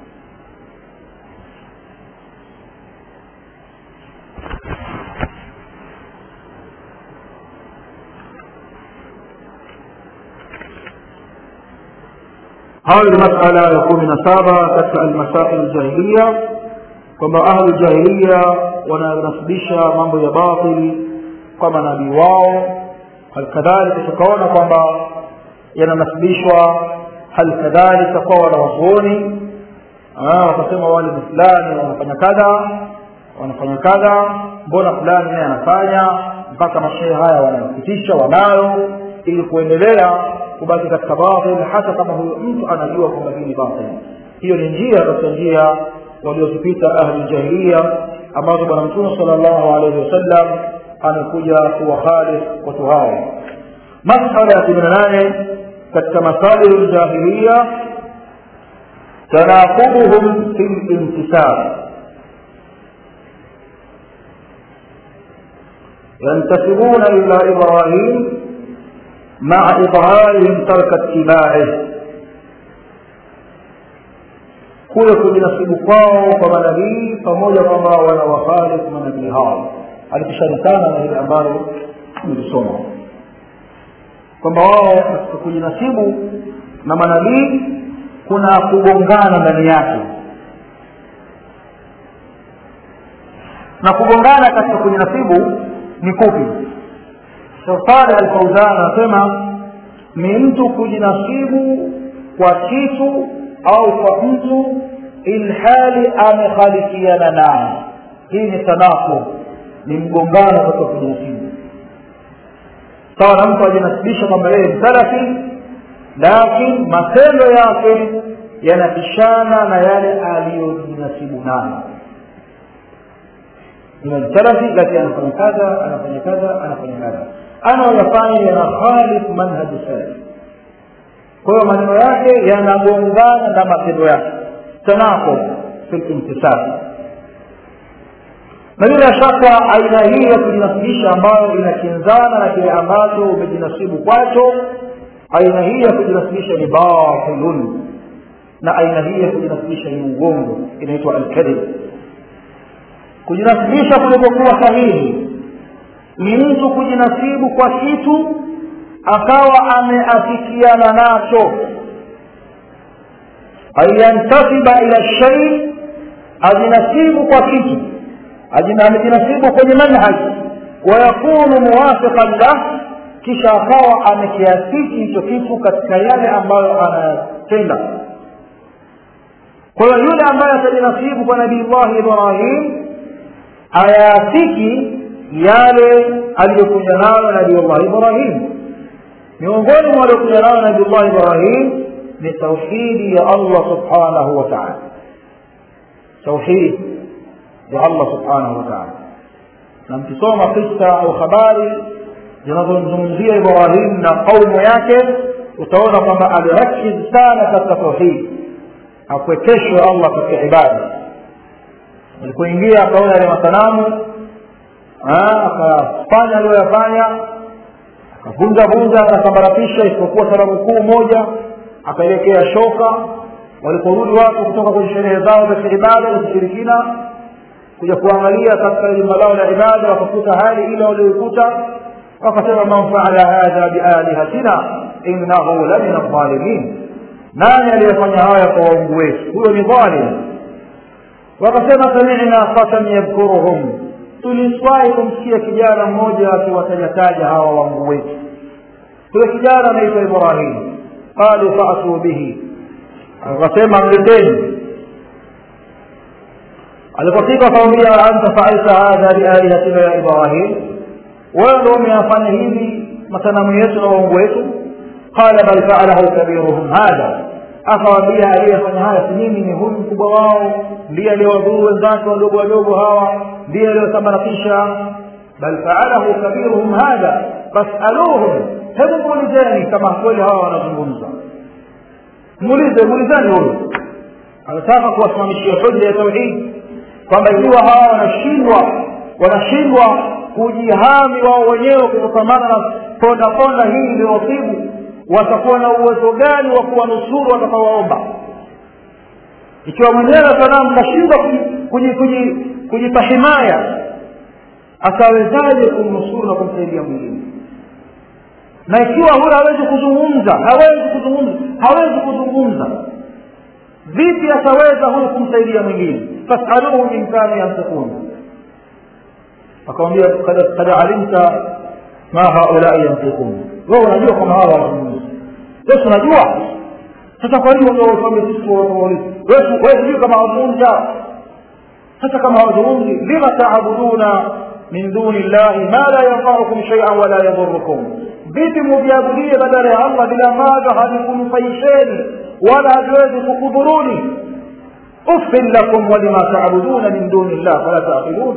hayo ni masala ya kumi na saba katika almasail ljahiliya kwamba ahlu jahiliya wananasibisha mambo ya batili kwa manabii wao halikadhalika tukaona kwamba yananasibishwa halikadhalika kwa wanawazuoni wakasema wale ni fulani wanafanya kadha wanafanya kadha mbona fulani naye anafanya mpaka mashehe haya wanapitisha wanayo ili kuendelea kubaki katika batil hata kama huyo mtu anajua kwamba hii ni batil hiyo ni njia katika njia waliozipita ahli jahiliya ambazo bwana mtume sala llahu alaihi wasallam amekuja kuwakhalif watu hao masala ya kumi na nane katika masailu ljahiliya tanaqubuhum fi lintisab ينتسبون إلى إبراهيم مع إظهارهم ترك اتباعه kule kujinasibu kwao kwa manabii pamoja kwamba wanawakhalifu manabii hao alikisharikana na ile ambalo tumelisoma kwamba wao katika kujinasibu na manabii kuna kugongana ndani yake na kugongana katika kujinasibu ni kupi safari alfauzan anasema ni mtu kujinasibu kwa kitu au kwa mtu ilhali amekhalifiana naye hii ni tanaku ni mgongano katika kujinasibu sawa na mtu ajinasibisha kwamba yeye ni salafi lakini matendo yake yanapishana na yale aliyojinasibu nayo ni salafi lakini anafanya kadha anafanya kadha anafanya kadha anayoyafanya yanakhalifu manhaji salafi kwa hiyo maneno yake yanagongana na matendo yake tanako fi lintisabi na bila shaka aina hii ya kujinasibisha ambayo inakinzana na kile ambacho umejinasibu kwacho aina hii ya kujinasibisha ni batilun na aina hii ya kujinasibisha ni ugongo inaitwa alkadhib kujinasibisha kulikokuwa sahihi ni mtu kujinasibu kwa kitu akawa ameafikiana nacho ayantasiba ila shai ajinasibu kwa kitu amejinasibu kwenye manhaji wayakunu muwafiqan lah kisha akawa amekiasiki hicho kitu katika yale ambayo anayatenda kwa hiyo yule ambaye atajinasibu kwa nabii llahi ibrahim ayaasiki yale aliyokuja nayo nabii llahi ibrahim miongoni mwa waliokuja nayo nabii llahi ibrahim ni tauhidi ya allah subhanahu wa taala tauhidi ya allah subhanahu wa taala na mkisoma kisa au habari zinazomzungumzia ibrahim na qaumu yake utaona kwamba alirakiz sana katika tauhidi akuwekeshwe allah katika ibada alipoingia akaona yale masanamu akafanya aliyoyafanya akavunja vunja akasambaratisha isipokuwa sanamu kuu moja akaelekea shoka waliporudi watu kutoka kwenye sherehe zao za kiibada za kishirikina kuja kuangalia katika jumba lao la ibada wakakuta hali ile walioikuta wakasema man faala hadha bialihatina innahu la min aldhalimin nani aliyefanya haya kwa waungu wetu huyo ni dhalim wakasema samina fatan yadhkuruhum tuliswahi kumsikia kijana mmoja akiwatajataja hawa waungu wetu huyo kijana anaitwa ibrahim qalu faatuu bihi akasema mleteni alipofika akamwambia anta faalta hadha bialihatina ya ibrahim wewe ndo umeyafanya hivi masanamu yetu na waungu wetu qala bal faalahu kabiruhum hadha akawaambia aliyefanya haya si mimi ni huyu mkubwa wao ndiye aliyewadhuru wenzake wadogo wadogo hawa ndiye aliyosambaratisha bal faalahu kabiruhum hadha fasaluhum hebu muulizeni kama kweli hawa wanazungumza muulize muulizeni huyu anataka kuwasimamishia hoja ya tauhidi kwamba ikiwa hawa wanashindwa wanashindwa kujihami wao wenyewe kutokamana na ponda ponda hii iliyowasibu watakuwa na uwezo gani wa kuwanusuru watakaowaomba ikiwa mwenyewe sanamu mnashindwa kujipa himaya atawezaje kumnusuru na kumsaidia mwingine na ikiwa huyo hawezi kuzungumza hawezi kuzungumza hawezi kuzungumza vipi ataweza huyu kumsaidia mwingine fasaluhu in kanu yantikun akamwambia kad alimta ma haulai yantikun wewe unajua kama hawa wanazungumza wewe unajua sasa kwa nini unawaambia sisi waulizi wewe sijui kama hawazungumza sasa kama hawazungumzi lima taabuduna min duni llahi ma la yanfaukum shaian wala yadhurukum vipi muviabudie badala ya allah bila ambavyo havikunufaisheni wala haviwezi kukudhuruni uffin lakum walima taabuduna min duni llah fala taqilun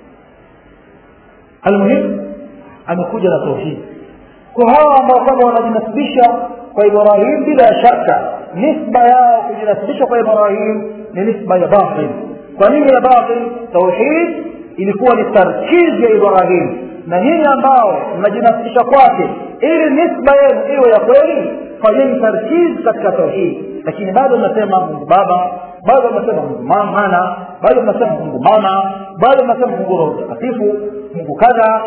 almuhim amekuja na tauhidi kwa hawa ambao kwamba wanajinasibisha kwa ibrahim bila shaka nisba yao kujinasibisha kwa ibrahim ni nisba ya batil kwa nini ya batil tauhid ilikuwa ni tarkizi ya ibrahim na nyinyi ambao mnajinasibisha kwake ili nisba yenu iwe ya kweli fanyeni tarkizi katika tauhid lakini bado mnasema mungu baba bado mnasema mungu mana bado mnasema mungu mama bado mnasema mungu roho mtakatifu mungu kadha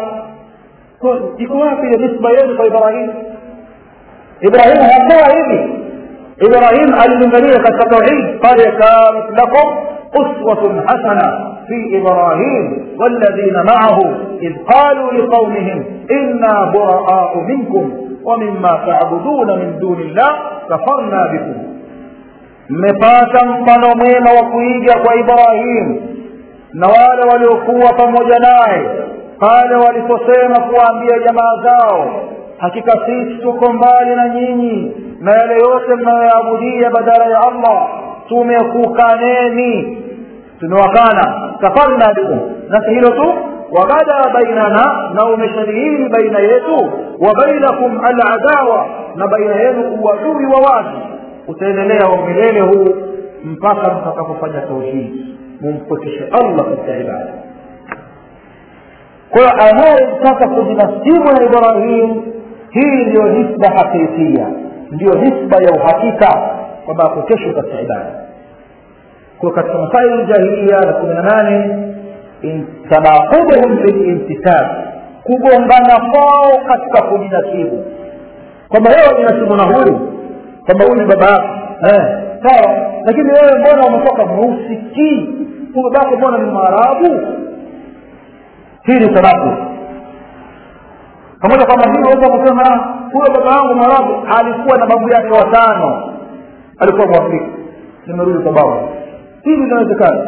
iko wapi ile nisba yenu kwa ibrahim ibrahim hakuwa hivi ibrahim alilingania katika tauhid qad kanat lakum uswatun hasana في إبراهيم والذين معه إذ قالوا لقومهم إنا براء منكم ومما تعبدون من دون الله كفرنا بكم mmepata mfano mwema wa kuiga kwa ibrahim na wale waliokuwa pamoja naye pale waliposema kuwaambia jamaa zao hakika sisi tuko mbali na nyinyi na yale yote mnayoyaabudia badala ya allah tumekukaneni tumewakana kafarna bikum na si hilo tu wabada bainana na umeshadihiri baina yetu wa bainakum aladawa na baina yenu uadui wa wazi utaendelea wa milele huu mpaka mtakapofanya tauhidi mumpokeshe allah katika ibada kwa hiyo anayetaka kujinasibu na ibrahim hii ndiyo nisba hakikia ndiyo nisba ya uhakika kwamba apokeshwe katika ibada kwa katika masaili jahilia na kumi na nane tanaquduhum bilintisab kugongana kwao katika kujinasibu kwamba wewe wajinasibu na huyu kwamba huyu baba yako sawa lakini wewe mbona umetoka mweusikii huyu babako mbona ni maarabu hii ni tanakud pamoja kwamba hii unaweza kusema huyo baba yangu mwarabu alikuwa na babu yake watano alikuwa mwafrika nimerudi kwa babu hili linawezekana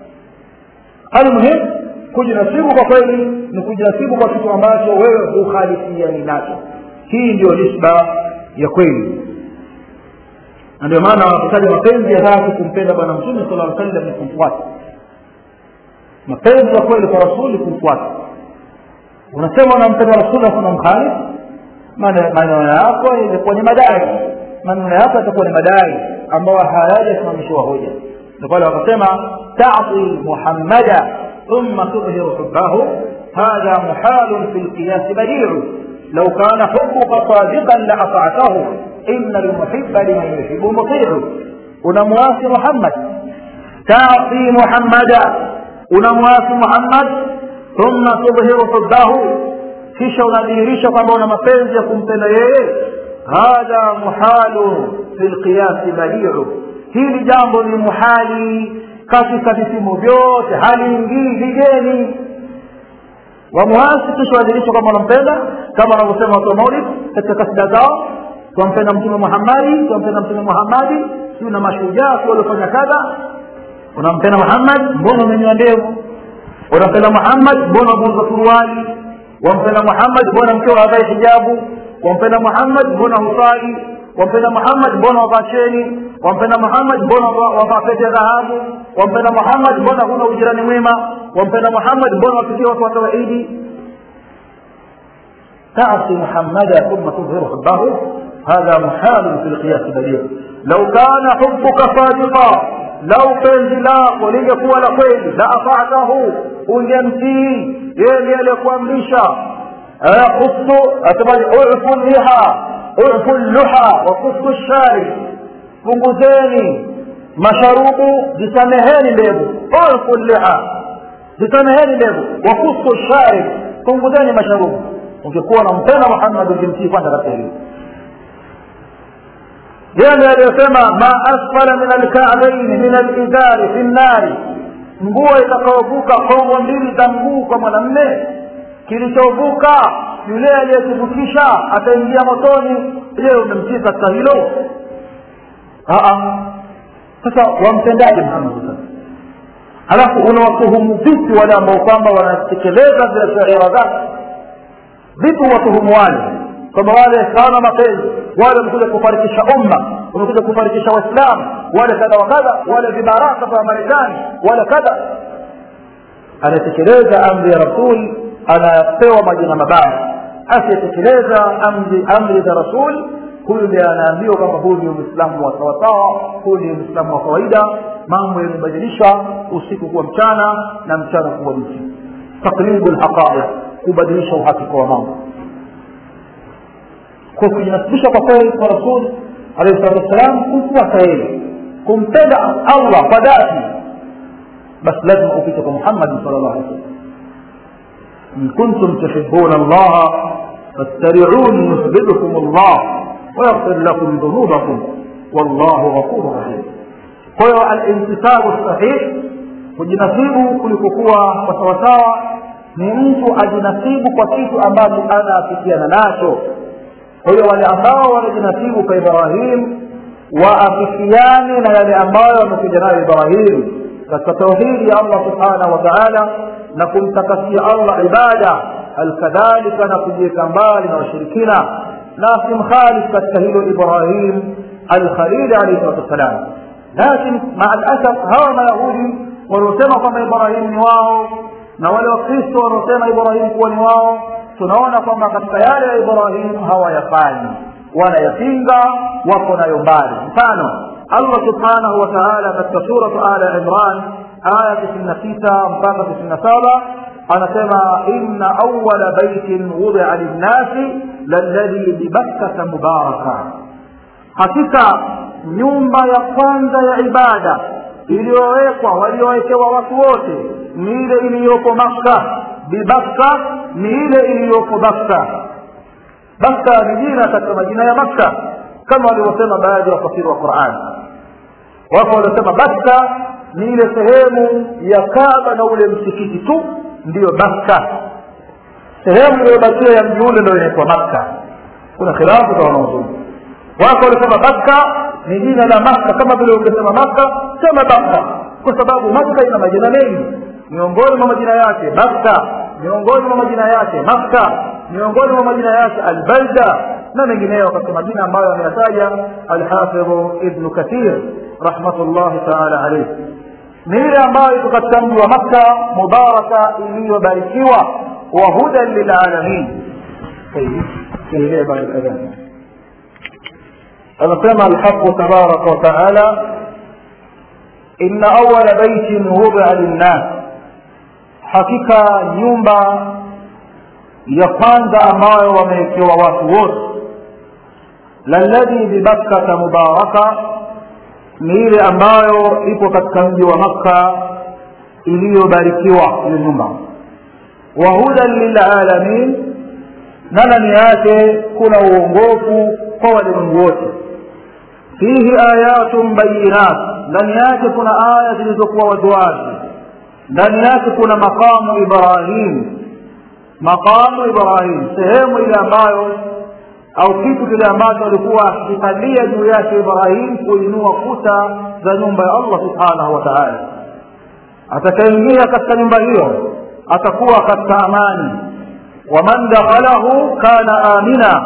almuhim kujinasibu kwa kweli ni kujinasibu kwa kitu ambacho wewe hukhalifiani nacho hii ndio nisba ya kweli na ndio maana wakitaja mapenzi ya dhati kumpenda bwana mtume sala aa sallam ni kumfuata mapenzi ya kweli kwa rasuli kumfuata unasema unampenda rasuli afu unamkhalifu maneno yako ilikuwa ni madai maneno yako yatakuwa ni madai ambayo hayajasimamishiwa hoja ndio pale wakasema tati muhammada thumma tudhiru hubbahu hadha muhalun fi lqiyasi badiu لو كان حبك صادقا لأطعته إن المحب لمن يحب مطيع unamwasi muhammad tati muhammada unamwasi muhammad thumma tudhiru hubbahu kisha unadhihirisha kwamba una mapenzi ya kumpenda yeye hadha muhalu fi lqiyasi badiu hili jambo ni muhali katika vipimo vyote haliingii vigeni wamuasi kisha wadhihirisha kwamba wanampenda kama wanavyosema watu wa maulid katika kasida zao twampenda mtume muhammadi twampenda mtume muhammadi siu na mashujaa si waliofanya kadha unampenda muhammad mbona umenyoa ndevu unampenda muhammad mbona umeunza suruali wampenda muhammad mbona mkeo havai hijabu wampenda muhammad mbona husali wampenda muhammad mbona wavaa cheni wampenda muhammad mbona wavaa pete ya dhahabu wampenda muhammad mbona huna ujirani mwema wampenda muhammad mbona wapikia watu wa tauhidi تعصي محمدا ثم تظهر حبه هذا محال في القياس بديع لو كان حبك صادقا لو penzi lako lingekuwa la kweli la atatahu ungemtii yeye ndiye aliyekuamrisha kufu asemaje ufu liha ufu luha wa kufu shari punguzeni masharubu zisameheni ndevu ufu liha zisameheni ndevu wa kufu shari punguzeni masharubu ungekuwa unampenda muhammad ungemtii kwanza katika hilo yale aliyosema ma asfala min alka'bayn min alizari fi nnari nguo itakayovuka kongo mbili za mguu kwa mwanamme kilichovuka yule aliyekivukisha ataingia motoni je umemtii katika hilo sasa wamtendaje muhammad halafu unawatuhumu vipi wale ambao kwamba wanatekeleza zile shaira zake vipi watuhumu wale kwamba wale hawana mapenzi wale wamekuja kufarikisha umma wamekuja kufarikisha waislamu wale kadha wa kadha wale vibaraka vya marekani wale kadha anatekeleza amri ya rasul anapewa majina mabaya asiyetekeleza amri amri za rasul huyu ndiye anaambiwa kwamba huyu ni uislamu wa sawasawa huyu ni uislamu wa kawaida mambo yamebadilisha usiku kuwa mchana na mchana kuwa usiku takribu lhaqaiq kubadilisha uhakika wa mambo kwa kujinasibisha kwa kweli kwa rasul alayhi salatu wassalam kumfuata yeye kumpenda allah kwa dhati basi lazima upite kwa muhammadi sal llah alih wasallam in kuntum tuhibuna allaha fattabiuni yuhbibkum allah ويغفر لكم ذنوبكم والله غفور رحيم kwa hiyo alintisabu sahih kujinasibu kulikokuwa kwa sawasawa ni mtu ajinasibu kwa kitu ambacho anaafikiana nacho kwa hiyo wale ambao wanajinasibu kwa ibrahim waafikiane na yale ambayo wamekuja nayo ibrahim katika tauhidi ya allah subhanahu wa taala na kumtakasia allah ibada alkadhalika na kujiweka mbali na washirikina na simkhalif katika hilo ibrahim alkhalili alaihi salatu wassalam lakin maa alasaf hawa mayahudi waliosema kwamba ibrahim ni wao na wale wakristo wanaosema ibrahim kuwa ni wao tunaona kwamba katika yale ya ibrahim hawayafanyi wanayapinga wako nayo mbali mfano allah subhanahu wa taala katika suratu ala imran aya tisini na sita mpaka tisini na saba anasema inna awala baitin wudia linnasi lalladhi bibakkata mubaraka hakika nyumba ya kwanza ya ibada iliyowekwa waliowekewa watu wote ni ile iliyoko makka bibakka ni ile iliyoko bakka bakka ni jina katika majina ya makka kama walivyosema baadhi ya wafasiri wa quran wako waliosema bakka ni ile sehemu ya kaba na ule msikiti tu ndiyo bakka sehemu iliyobakia ya mji ule ndio inaitwa makka kuna khilafu za wanaozuni wako walisema bakka ni jina la makka kama vile ungesema makka sema bakka kwa sababu makka ina majina mengi miongoni mwa majina yake bakka miongoni mwa majina yake makka miongoni mwa majina yake albalda na mengineyo katika majina ambayo ameyataja alhafidhu ibnu kathir rahmatullahi taala alaihi ni ile ambayo iko katika mji wa makka mubaraka iliyobarikiwa wa hudan lilalamin tuendelee baada ya adhan anasema alhaqu tabaraka wataala ina awala baitin wudia linnas hakika nyumba ya kwanza ambayo wamewekewa watu wote lalladhi bibakkata mubaraka ni ile ambayo ipo katika mji wa makka iliyobarikiwa hiyo nyumba wa hudan lilalamin na ndani yake kuna uongofu kwa walimwengu wote fihi ayatun bayinat ndani yake kuna aya zilizokuwa waziwazi ndani yake kuna maqamu ibrahim maqamu ibrahim sehemu ile ambayo au kitu kile ambacho alikuwa akikalia juu yake ibrahim kuinua kuta za nyumba ya allah subhanahu wa taala atakaingia katika nyumba hiyo atakuwa katika amani waman dakhalahu kana amina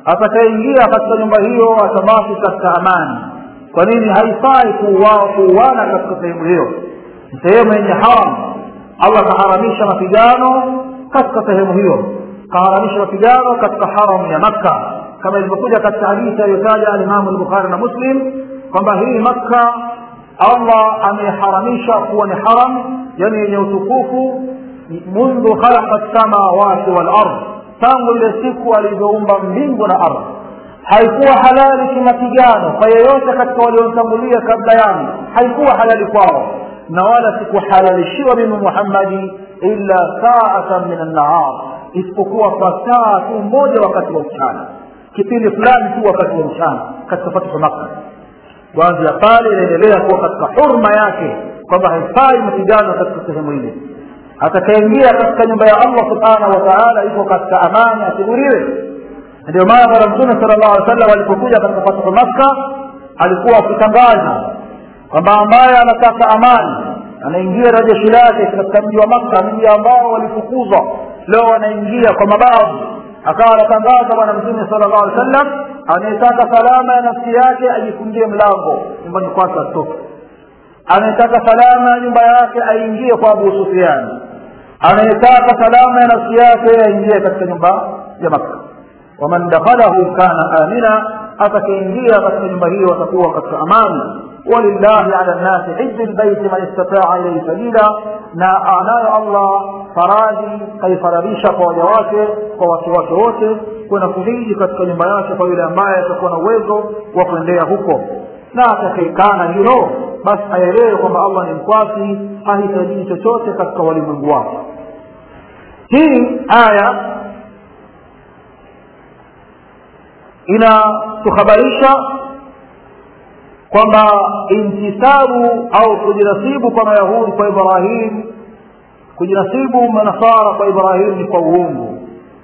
atakaingia katika nyumba hiyo atabaki katika amani kwa nini haifai kuuana katika sehemu hiyo sehemu yenye haram allah kaharamisha mapigano katika sehemu hiyo kaharamisha mapigano katika haram ya makka kama ilivyokuja katika hadithi aliyotaja alimamu lbukhari na muslim kwamba hii makka allah ameharamisha kuwa ni haram yani yenye utukufu mundhu khalaqa lsamawati walard tangu ile siku alivyoumba mbingu na ardhi haikuwa halali kimapigano kwa yeyote katika waliotangulia kabla yangu haikuwa halali kwao na wala sikuhalalishiwa mimi muhammadi illa saatan min annahar isipokuwa kwa saa tu moja wakati wa mchana kipindi fulani tu wakati wa mchana katika fathu makka kuanzia pale inaendelea kuwa katika hurma yake kwamba haifai mapigano katika sehemu ile atakaingia katika nyumba ya allah subhanahu wa taala iko katika amani asiburiwe ndio maana bwana mtume sala llahu alih wasallam alipokuja katika fathu makka alikuwa akitangaza kwamba ambaye anataka amani anaingia na jeshi lake katika mji wa makka mji ambao walifukuzwa leo wanaingia kwa mabavu akawa anatangaza bwana mtume sala llahu alih wasallam anayetaka salama ya nafsi yake ajifungie mlango nyumbani kwake atoke anayetaka salama ya nyumba yake aingie kwa abu sufiani anayetaka salama ya nafsi yake aingie katika nyumba ya makka waman dakhalahu kana amina atakaingia katika nyumba hiyo atakuwa katika amani walillahi ala nnasi hiju lbaiti man istataa ilaihi sabila na anayo allah faradhi kaifaradhisha kwa waja wake kwa watu wake wote kwenda kuhiji katika nyumba yake kwa yule ambaye atakuwa na uwezo wa kuendea huko na atakaekana hilo basi aelewe kwamba allah ni mkwasi hahitajii chochote katika walimwengu wake hii aya inatuhabarisha kwamba intisabu au kujinasibu kwa mayahudi kwa ibrahim kujinasibu manasara kwa ibrahim ni kwa uungu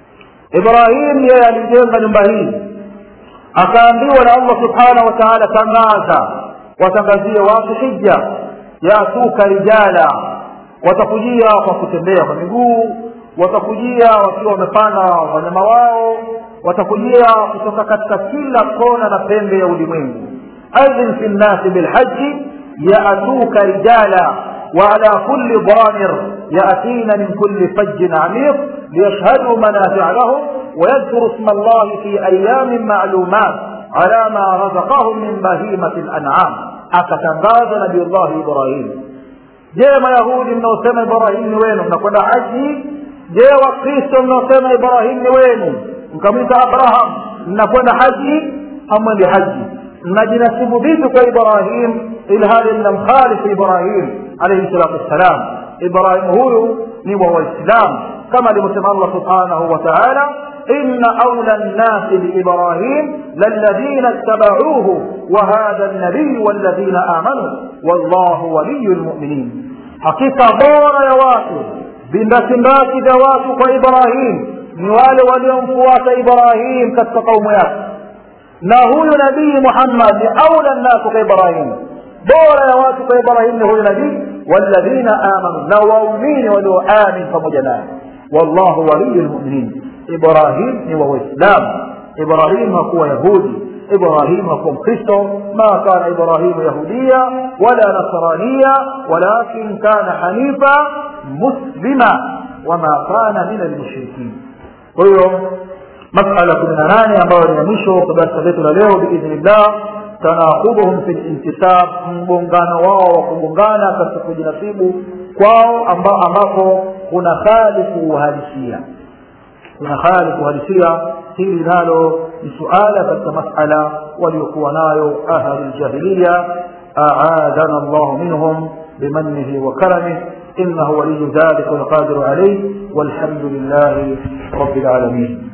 ibrahim yeye alijenga nyumba hii akaambiwa na allah subhanahu wa taala tangaza watangazie watu hija yatuka rijala watakujia kwa kutembea kwa miguu watakujia wakiwa wamepanda wanyama wao watakujia kutoka katika kila kona na pembe ya ulimwengu adhin fi nnasi bilhaji yaatuka rijala وعلى كل ضامر يأتين من كل فج عميق ليشهدوا منافع لهم ويذكروا اسم الله في أيام معلومات على ما رزقهم من بهيمة الأنعام أكتنغاز نبي الله إبراهيم je mayahudi mnaosema ibrahim ni wenu mnakwenda haji je wakristo mnaosema ibrahim ni wenu mkamwita abraham mnakwenda haji hamwendi haji mnajinasibu vipi kwa ibrahim ilhali mnamkhalifu ibrahim alaihi salatu wassalam ibrahim huyu ni wa waislam kama alivyosema allah subhanahu wa taala إن أولى الناس بإبراهيم للذين اتبعوه وهذا النبي والذين آمنوا والله ولي المؤمنين حقيقة بورا يا واتو بندسنداك ذواتك إبراهيم نوال ولينفوات إبراهيم كتقوم ياك na huyu nabii muhammad ni aula nnasu ka ibrahim bora ya watu kwa ibrahim ni huyu nabii walladhina amanu na waumini walioamin pamoja naye wallahu waliyu lmuminin ibrahim ni wa waislamu ibrahim hakuwa yahudi ibrahim hakuwa mkristo ma kana ibrahimu yahudiya wala nasraniya walakin kana hanifa muslima wama kana min almushrikin kwa hiyo masala kumi na nane ambayo ni ya mwisho kwa darasa letu la leo biidhnillah tanakubuhum fi lintisab mgongano wao wa kugongana katika kujinasibu kwao amba, ambapo kuna khalifu uhalisia kuna khalifu uhalisia hili nalo ni suala katika masala waliokuwa nayo ahli ljahiliya aadana llahu minhum بمنه وكرمه إنه ولي ذلك والقادر عليه والحمد لله رب العالمين